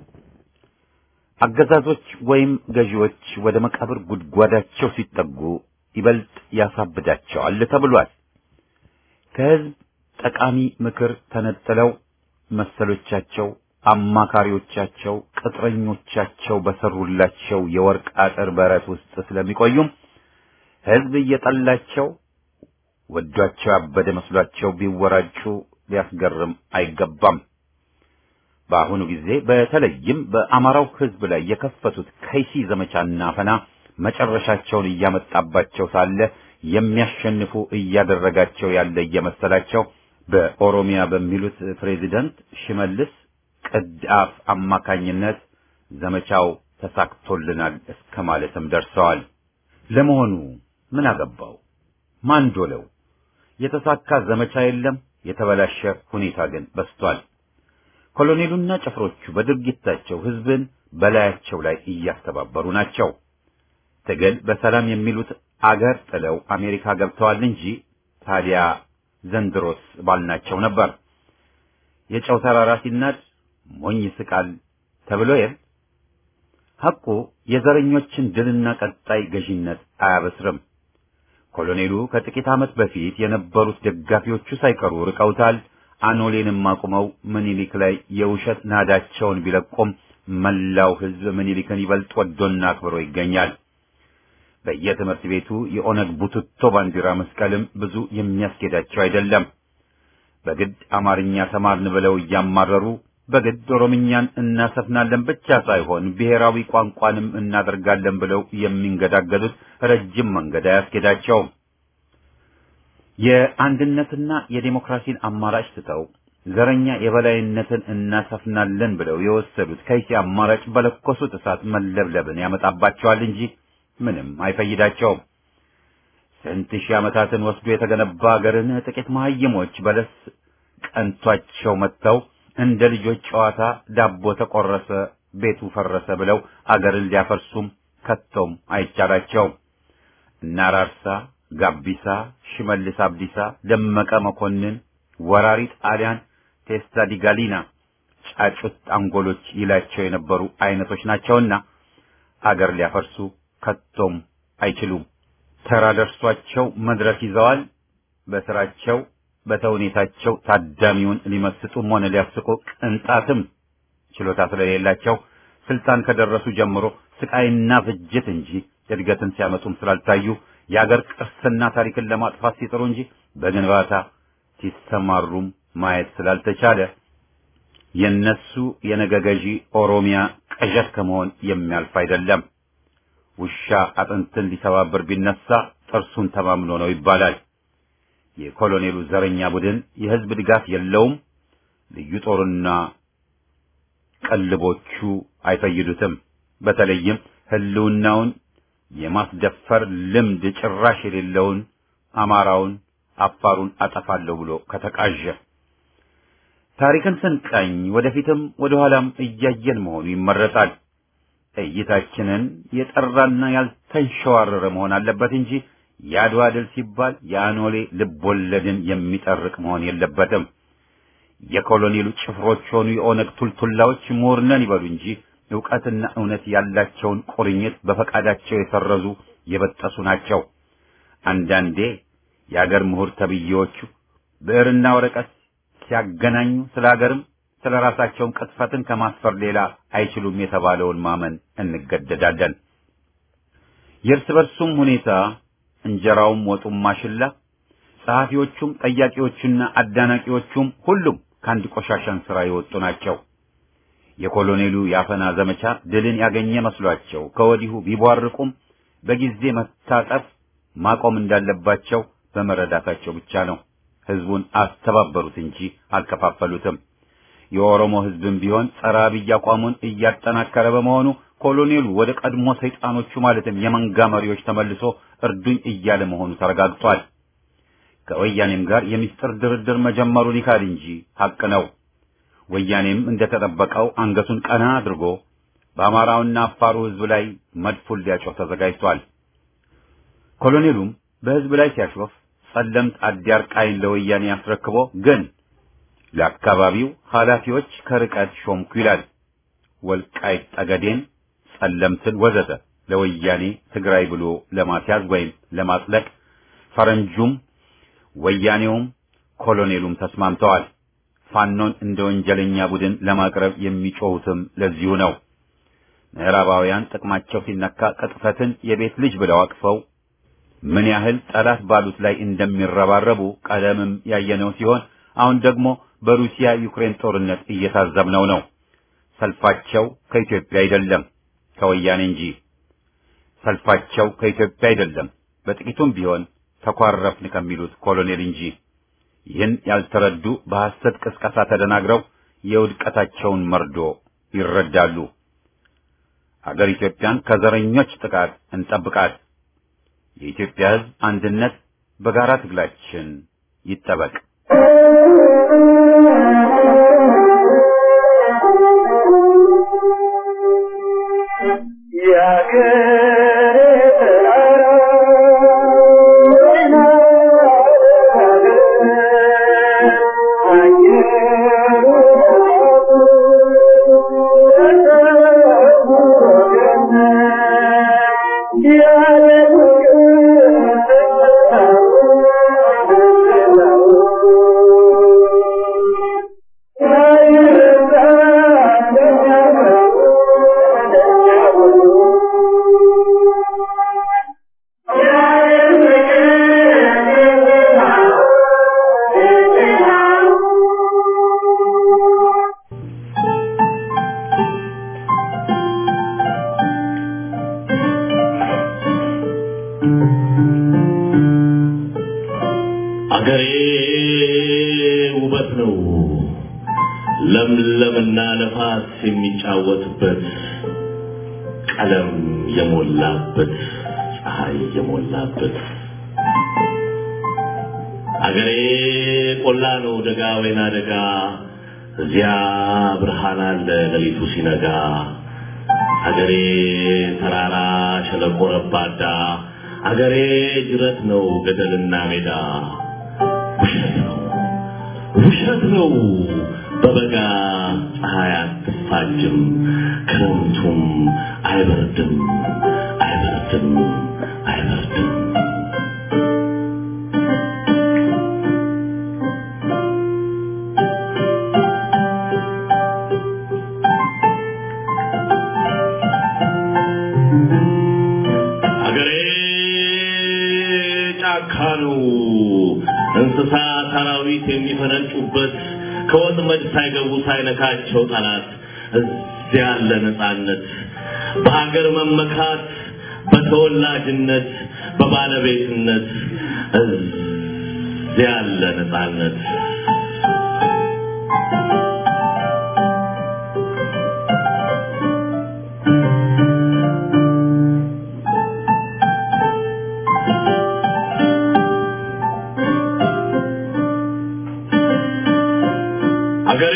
Speaker 1: አገዛዞች ወይም ገዢዎች ወደ መቃብር ጉድጓዳቸው ሲጠጉ ይበልጥ ያሳብዳቸዋል ተብሏል። ከህዝብ ጠቃሚ ምክር ተነጥለው መሰሎቻቸው፣ አማካሪዎቻቸው፣ ቅጥረኞቻቸው በሰሩላቸው የወርቅ አጥር በረት ውስጥ ስለሚቆዩም ህዝብ እየጠላቸው ወዷቸው ያበደ መስሏቸው ቢወራጩ ሊያስገርም አይገባም። በአሁኑ ጊዜ በተለይም በአማራው ህዝብ ላይ የከፈቱት ከይሲ ዘመቻና አፈና መጨረሻቸውን እያመጣባቸው ሳለ የሚያሸንፉ እያደረጋቸው ያለ እየመሰላቸው በኦሮሚያ በሚሉት ፕሬዚደንት ሽመልስ ቅድአፍ አማካኝነት ዘመቻው ተሳክቶልናል እስከ ማለትም ደርሰዋል። ለመሆኑ ምን አገባው? ማን ዶለው? የተሳካ ዘመቻ የለም። የተበላሸ ሁኔታ ግን በስቷል። ኮሎኔሉና ጭፍሮቹ በድርጊታቸው ህዝብን በላያቸው ላይ እያስተባበሩ ናቸው። ትግል በሰላም የሚሉት አገር ጥለው አሜሪካ ገብተዋል እንጂ ታዲያ ዘንድሮስ ባልናቸው ነበር። የጨው ተራራ ሲናድ ሞኝ ስቃል ተብሎ የል ሐቁ የዘረኞችን ድልና ቀጣይ ገዢነት አያበስርም። ኮሎኔሉ ከጥቂት ዓመት በፊት የነበሩት ደጋፊዎቹ ሳይቀሩ ርቀውታል። አኖሌንም አቁመው ምኒልክ ላይ የውሸት ናዳቸውን ቢለቁም መላው ህዝብ ምኒልክን ይበልጥ ወዶና አክብሮ ይገኛል። በየትምህርት ቤቱ የኦነግ ቡትቶ ባንዲራ መስቀልም ብዙ የሚያስኬዳቸው አይደለም። በግድ አማርኛ ተማርን ብለው እያማረሩ በግድ ኦሮምኛን እናሰፍናለን ብቻ ሳይሆን ብሔራዊ ቋንቋንም እናደርጋለን ብለው የሚንገዳገዱት ረጅም መንገድ አያስኬዳቸውም። የአንድነትና የዴሞክራሲን አማራጭ ትተው ዘረኛ የበላይነትን እናሰፍናለን ብለው የወሰዱት ከይሲ አማራጭ በለኮሱት እሳት መለብለብን ያመጣባቸዋል እንጂ ምንም አይፈይዳቸውም። ስንት ሺህ ዓመታትን ወስዶ የተገነባ አገርን ጥቂት መሀይሞች በለስ ቀንቷቸው መጥተው እንደ ልጆች ጨዋታ ዳቦ ተቆረሰ፣ ቤቱ ፈረሰ ብለው አገርን ሊያፈርሱም ከቶም አይቻላቸውም። እነ አራርሳ፣ ጋቢሳ፣ ሽመልስ አብዲሳ፣ ደመቀ መኮንን፣ ወራሪ ጣሊያን፣ ቴስታ ዲጋሊና ጫጩት አንጎሎች ይላቸው የነበሩ አይነቶች ናቸውና አገር ሊያፈርሱ ከቶም አይችሉም። ተራ ደርሷቸው መድረክ ይዘዋል። በስራቸው በተውኔታቸው ታዳሚውን ሊመስጡም ሆነ ሊያስቁ ቅንጣትም ችሎታ ስለሌላቸው ስልጣን ከደረሱ ጀምሮ ስቃይና ፍጅት እንጂ እድገትን ሲያመጡም ስላልታዩ የአገር ቅርስና ታሪክን ለማጥፋት ሲጥሩ እንጂ በግንባታ ሲሰማሩም ማየት ስላልተቻለ የነሱ የነገ ገዢ ኦሮሚያ ቅዠት ከመሆን የሚያልፍ አይደለም። ውሻ አጥንትን ሊሰባብር ቢነሳ ጥርሱን ተማምኖ ነው ይባላል። የኮሎኔሉ ዘረኛ ቡድን የህዝብ ድጋፍ የለውም። ልዩ ጦርና ቀልቦቹ አይፈይዱትም። በተለይም ህልውናውን የማስደፈር ልምድ ጭራሽ የሌለውን አማራውን፣ አፋሩን አጠፋለሁ ብሎ ከተቃዠ ታሪክን ስንቃኝ ወደፊትም ወደ ኋላም እያየን መሆኑ ይመረጣል። እይታችንን የጠራና ያልተንሸዋረረ መሆን አለበት እንጂ የአድዋ ድል ሲባል የአኖሌ ልቦለድን የሚጠርቅ መሆን የለበትም። የኮሎኔሉ ጭፍሮች ሆኑ የኦነግ ቱልቱላዎች ምሁር ነን ይበሉ እንጂ ዕውቀትና እውነት ያላቸውን ቁርኝት በፈቃዳቸው የሰረዙ የበጠሱ ናቸው። አንዳንዴ የአገር ምሁር ተብዬዎቹ ብዕርና ወረቀት ሲያገናኙ ስለ ሀገርም ስለ ራሳቸውን ቅጥፈትን ከማስፈር ሌላ አይችሉም የተባለውን ማመን እንገደዳለን። የእርስ በርሱም ሁኔታ እንጀራውም ወጡም ማሽላ፣ ጸሐፊዎቹም ጠያቂዎቹና አዳናቂዎቹም ሁሉም ከአንድ ቆሻሻን ሥራ የወጡ ናቸው። የኮሎኔሉ የአፈና ዘመቻ ድልን ያገኘ መስሏቸው ከወዲሁ ቢቧርቁም በጊዜ መታጠፍ ማቆም እንዳለባቸው በመረዳታቸው ብቻ ነው። ህዝቡን አስተባበሩት እንጂ አልከፋፈሉትም። የኦሮሞ ህዝብም ቢሆን ጸረ አብይ አቋሙን እያጠናከረ በመሆኑ ኮሎኔሉ ወደ ቀድሞ ሰይጣኖቹ ማለትም የመንጋ መሪዎች ተመልሶ እርዱኝ እያለ መሆኑ ተረጋግጧል። ከወያኔም ጋር የሚስጥር ድርድር መጀመሩን ይካድ እንጂ ሐቅ ነው። ወያኔም እንደተጠበቀው አንገቱን ቀና አድርጎ በአማራውና አፋሩ ህዝብ ላይ መድፉን ሊያጮህ ተዘጋጅቷል። ኮሎኔሉም በህዝብ ላይ ሲያሾፍ ጸለምት አዲያርቃይን ለወያኔ አስረክቦ ግን ለአካባቢው ኃላፊዎች ከርቀት ሾምኩ ይላል። ወልቃይት ጠገዴን፣ ጸለምትን ወዘተ ለወያኔ ትግራይ ብሎ ለማስያዝ ወይም ለማጽለቅ ፈረንጁም ወያኔውም ኮሎኔሉም ተስማምተዋል። ፋኖን እንደ ወንጀለኛ ቡድን ለማቅረብ የሚጮሁትም ለዚሁ ነው። ምዕራባውያን ጥቅማቸው ሲነካ ቅጥፈትን የቤት ልጅ ብለው አቅፈው ምን ያህል ጠላት ባሉት ላይ እንደሚረባረቡ ቀደምም ያየነው ሲሆን አሁን ደግሞ በሩሲያ ዩክሬን ጦርነት እየታዘብነው ነው። ሰልፋቸው ከኢትዮጵያ አይደለም ከወያኔ እንጂ። ሰልፋቸው ከኢትዮጵያ አይደለም በጥቂቱም ቢሆን ተኳረፍን ከሚሉት ኮሎኔል እንጂ። ይህን ያልተረዱ በሐሰት ቅስቀሳ ተደናግረው የውድቀታቸውን መርዶ ይረዳሉ። አገር ኢትዮጵያን ከዘረኞች ጥቃት እንጠብቃት። የኢትዮጵያ ሕዝብ አንድነት በጋራ ትግላችን ይጠበቅ።
Speaker 5: አገሬ ውበት ነው ለምለምና ነፋስ የሚጫወትበት ቀለም የሞላበት ፀሐይ የሞላበት አገሬ ቆላ ነው ደጋ ወይና ደጋ እዚያ ብርሃን አለ ሌሊቱ ሲነጋ አገሬ ተራራ ሸለቆ ረባዳ አገሬ ጅረት ነው ገደልና ሜዳ ውሸት ነው ውሸት ነው በበጋ ፀሐይ አትፋጅም ክረምቱም አይበርድም አይበርድም አይበርድም ጫካ ነው እንስሳ አራዊት የሚፈነጩበት ከወጥመድ ሳይገቡ ሳይነካቸው ጠላት እዚያ ያለ ነፃነት በሀገር መመካት በተወላጅነት በባለቤትነት እዚያ ያለ ነፃነት አገሬ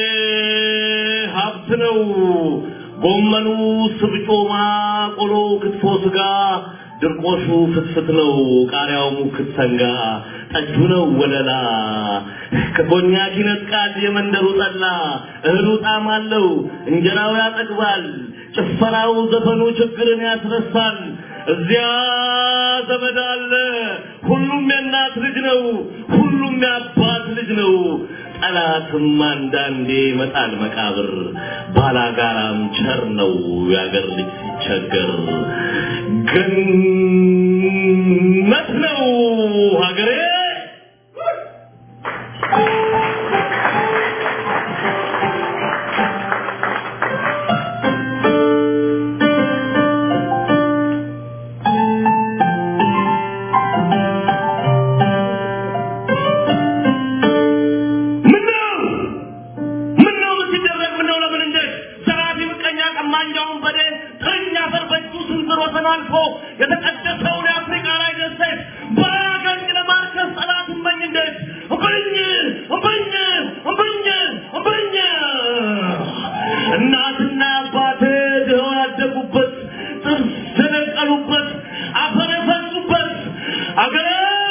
Speaker 5: ሀብት ነው። ጎመኑ፣ ስብጮማ፣ ቆሎ፣ ክትፎ፣ ስጋ፣ ድርቆሹ ፍትፍት ነው። ቃሪያው ሙክት ሰንጋ፣ ጠጁ ነው ወለላ። ከኮኛክ ይነጥቃል የመንደሩ ጠላ። እህሉ ጣዕም አለው፣ እንጀራው ያጠግባል። ጭፈራው፣ ዘፈኑ ችግርን ያስረሳል። እዚያ ዘመድ አለ። ሁሉም የእናት ልጅ ነው። ሁሉም የአባት ልጅ ነው። ጠላትም አንዳንዴ ይመጣል መቃብር። ባላጋራም ቸር ነው የአገር ልጅ ሲቸገር። ገነት ነው ሀገሬ። ምነው ምነው ምን ሲደረግ ምነው ለምን እንዴት ዘራፊ ምቀኛ ቀማኛውን በዴ ተኛ አፈር በእጁ ስንዝር ወሰን አልፎ የተቀደሰውን የአፍሪካ ላይ ደሴት በአገኝ ለማርከስ ጠላት እመኝ እንዴት እምብኝ እምብኝ እምብኝ እምብኝ እናትና አባቴ ድኸው ያደጉበት ጥርስ የነቀሉበት አፈር የፈሱበት አገሬ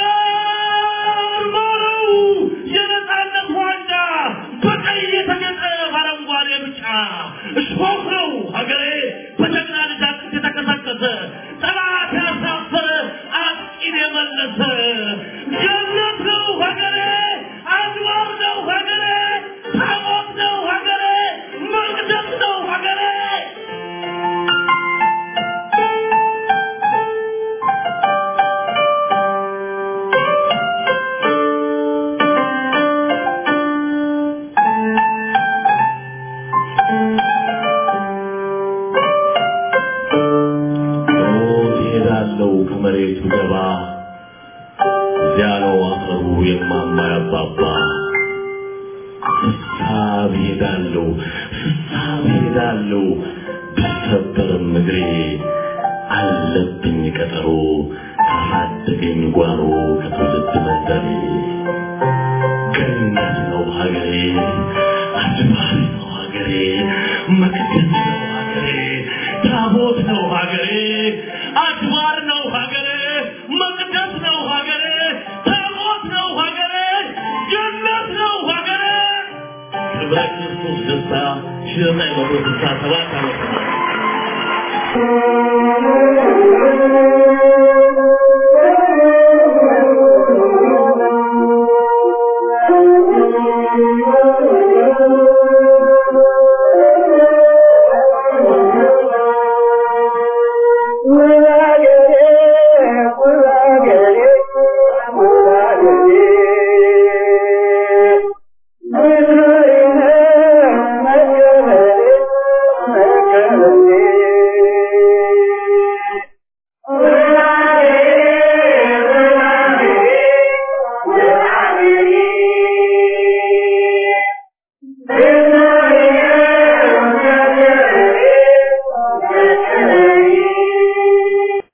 Speaker 5: ማረው የነፃነት ዋንጫ በቀይ የተጌጠ በአረንጓዴ ብጫ እሾህ ነው ሀገሬ በጀግና ልጃችን የተቀሰቀሰ ጠላት ያሳፈረ አጥቂን የመለሰ ገነት ነው ሀገሬ አድዋር ነው ሀገሬ ታቦት ነው ሀገሬ መቅደስ ነው ሀገሬ ሞት ይሄዳለው ከመሬቱ ገባ እዚያ ነው አፈሩ የማማ ያባባ ፍሳብ ይሄዳለው ፍሳብ ይሄዳለው ብሰበርም እግሬ አለብኝ ቀጠሮ ካሳደገኝ ጓሮ ከትውልድ መንደሬ ገነት ነው ሀገሬ አድባሪ ነው ሀገሬ መቅደስ ነው ሀገሬ ታቦት ነው ሀገሬ አድባር ነው ሀገሬ መቅደስ ነው ሀገሬ ታቦት ነው ሀገሬ ገነት ነው ሀገሬ ክብረ ክርስቶስ ደስታ ሺህ ዘጠኝ መቶ ስልሳ ሰባት ዓመተ ምህረት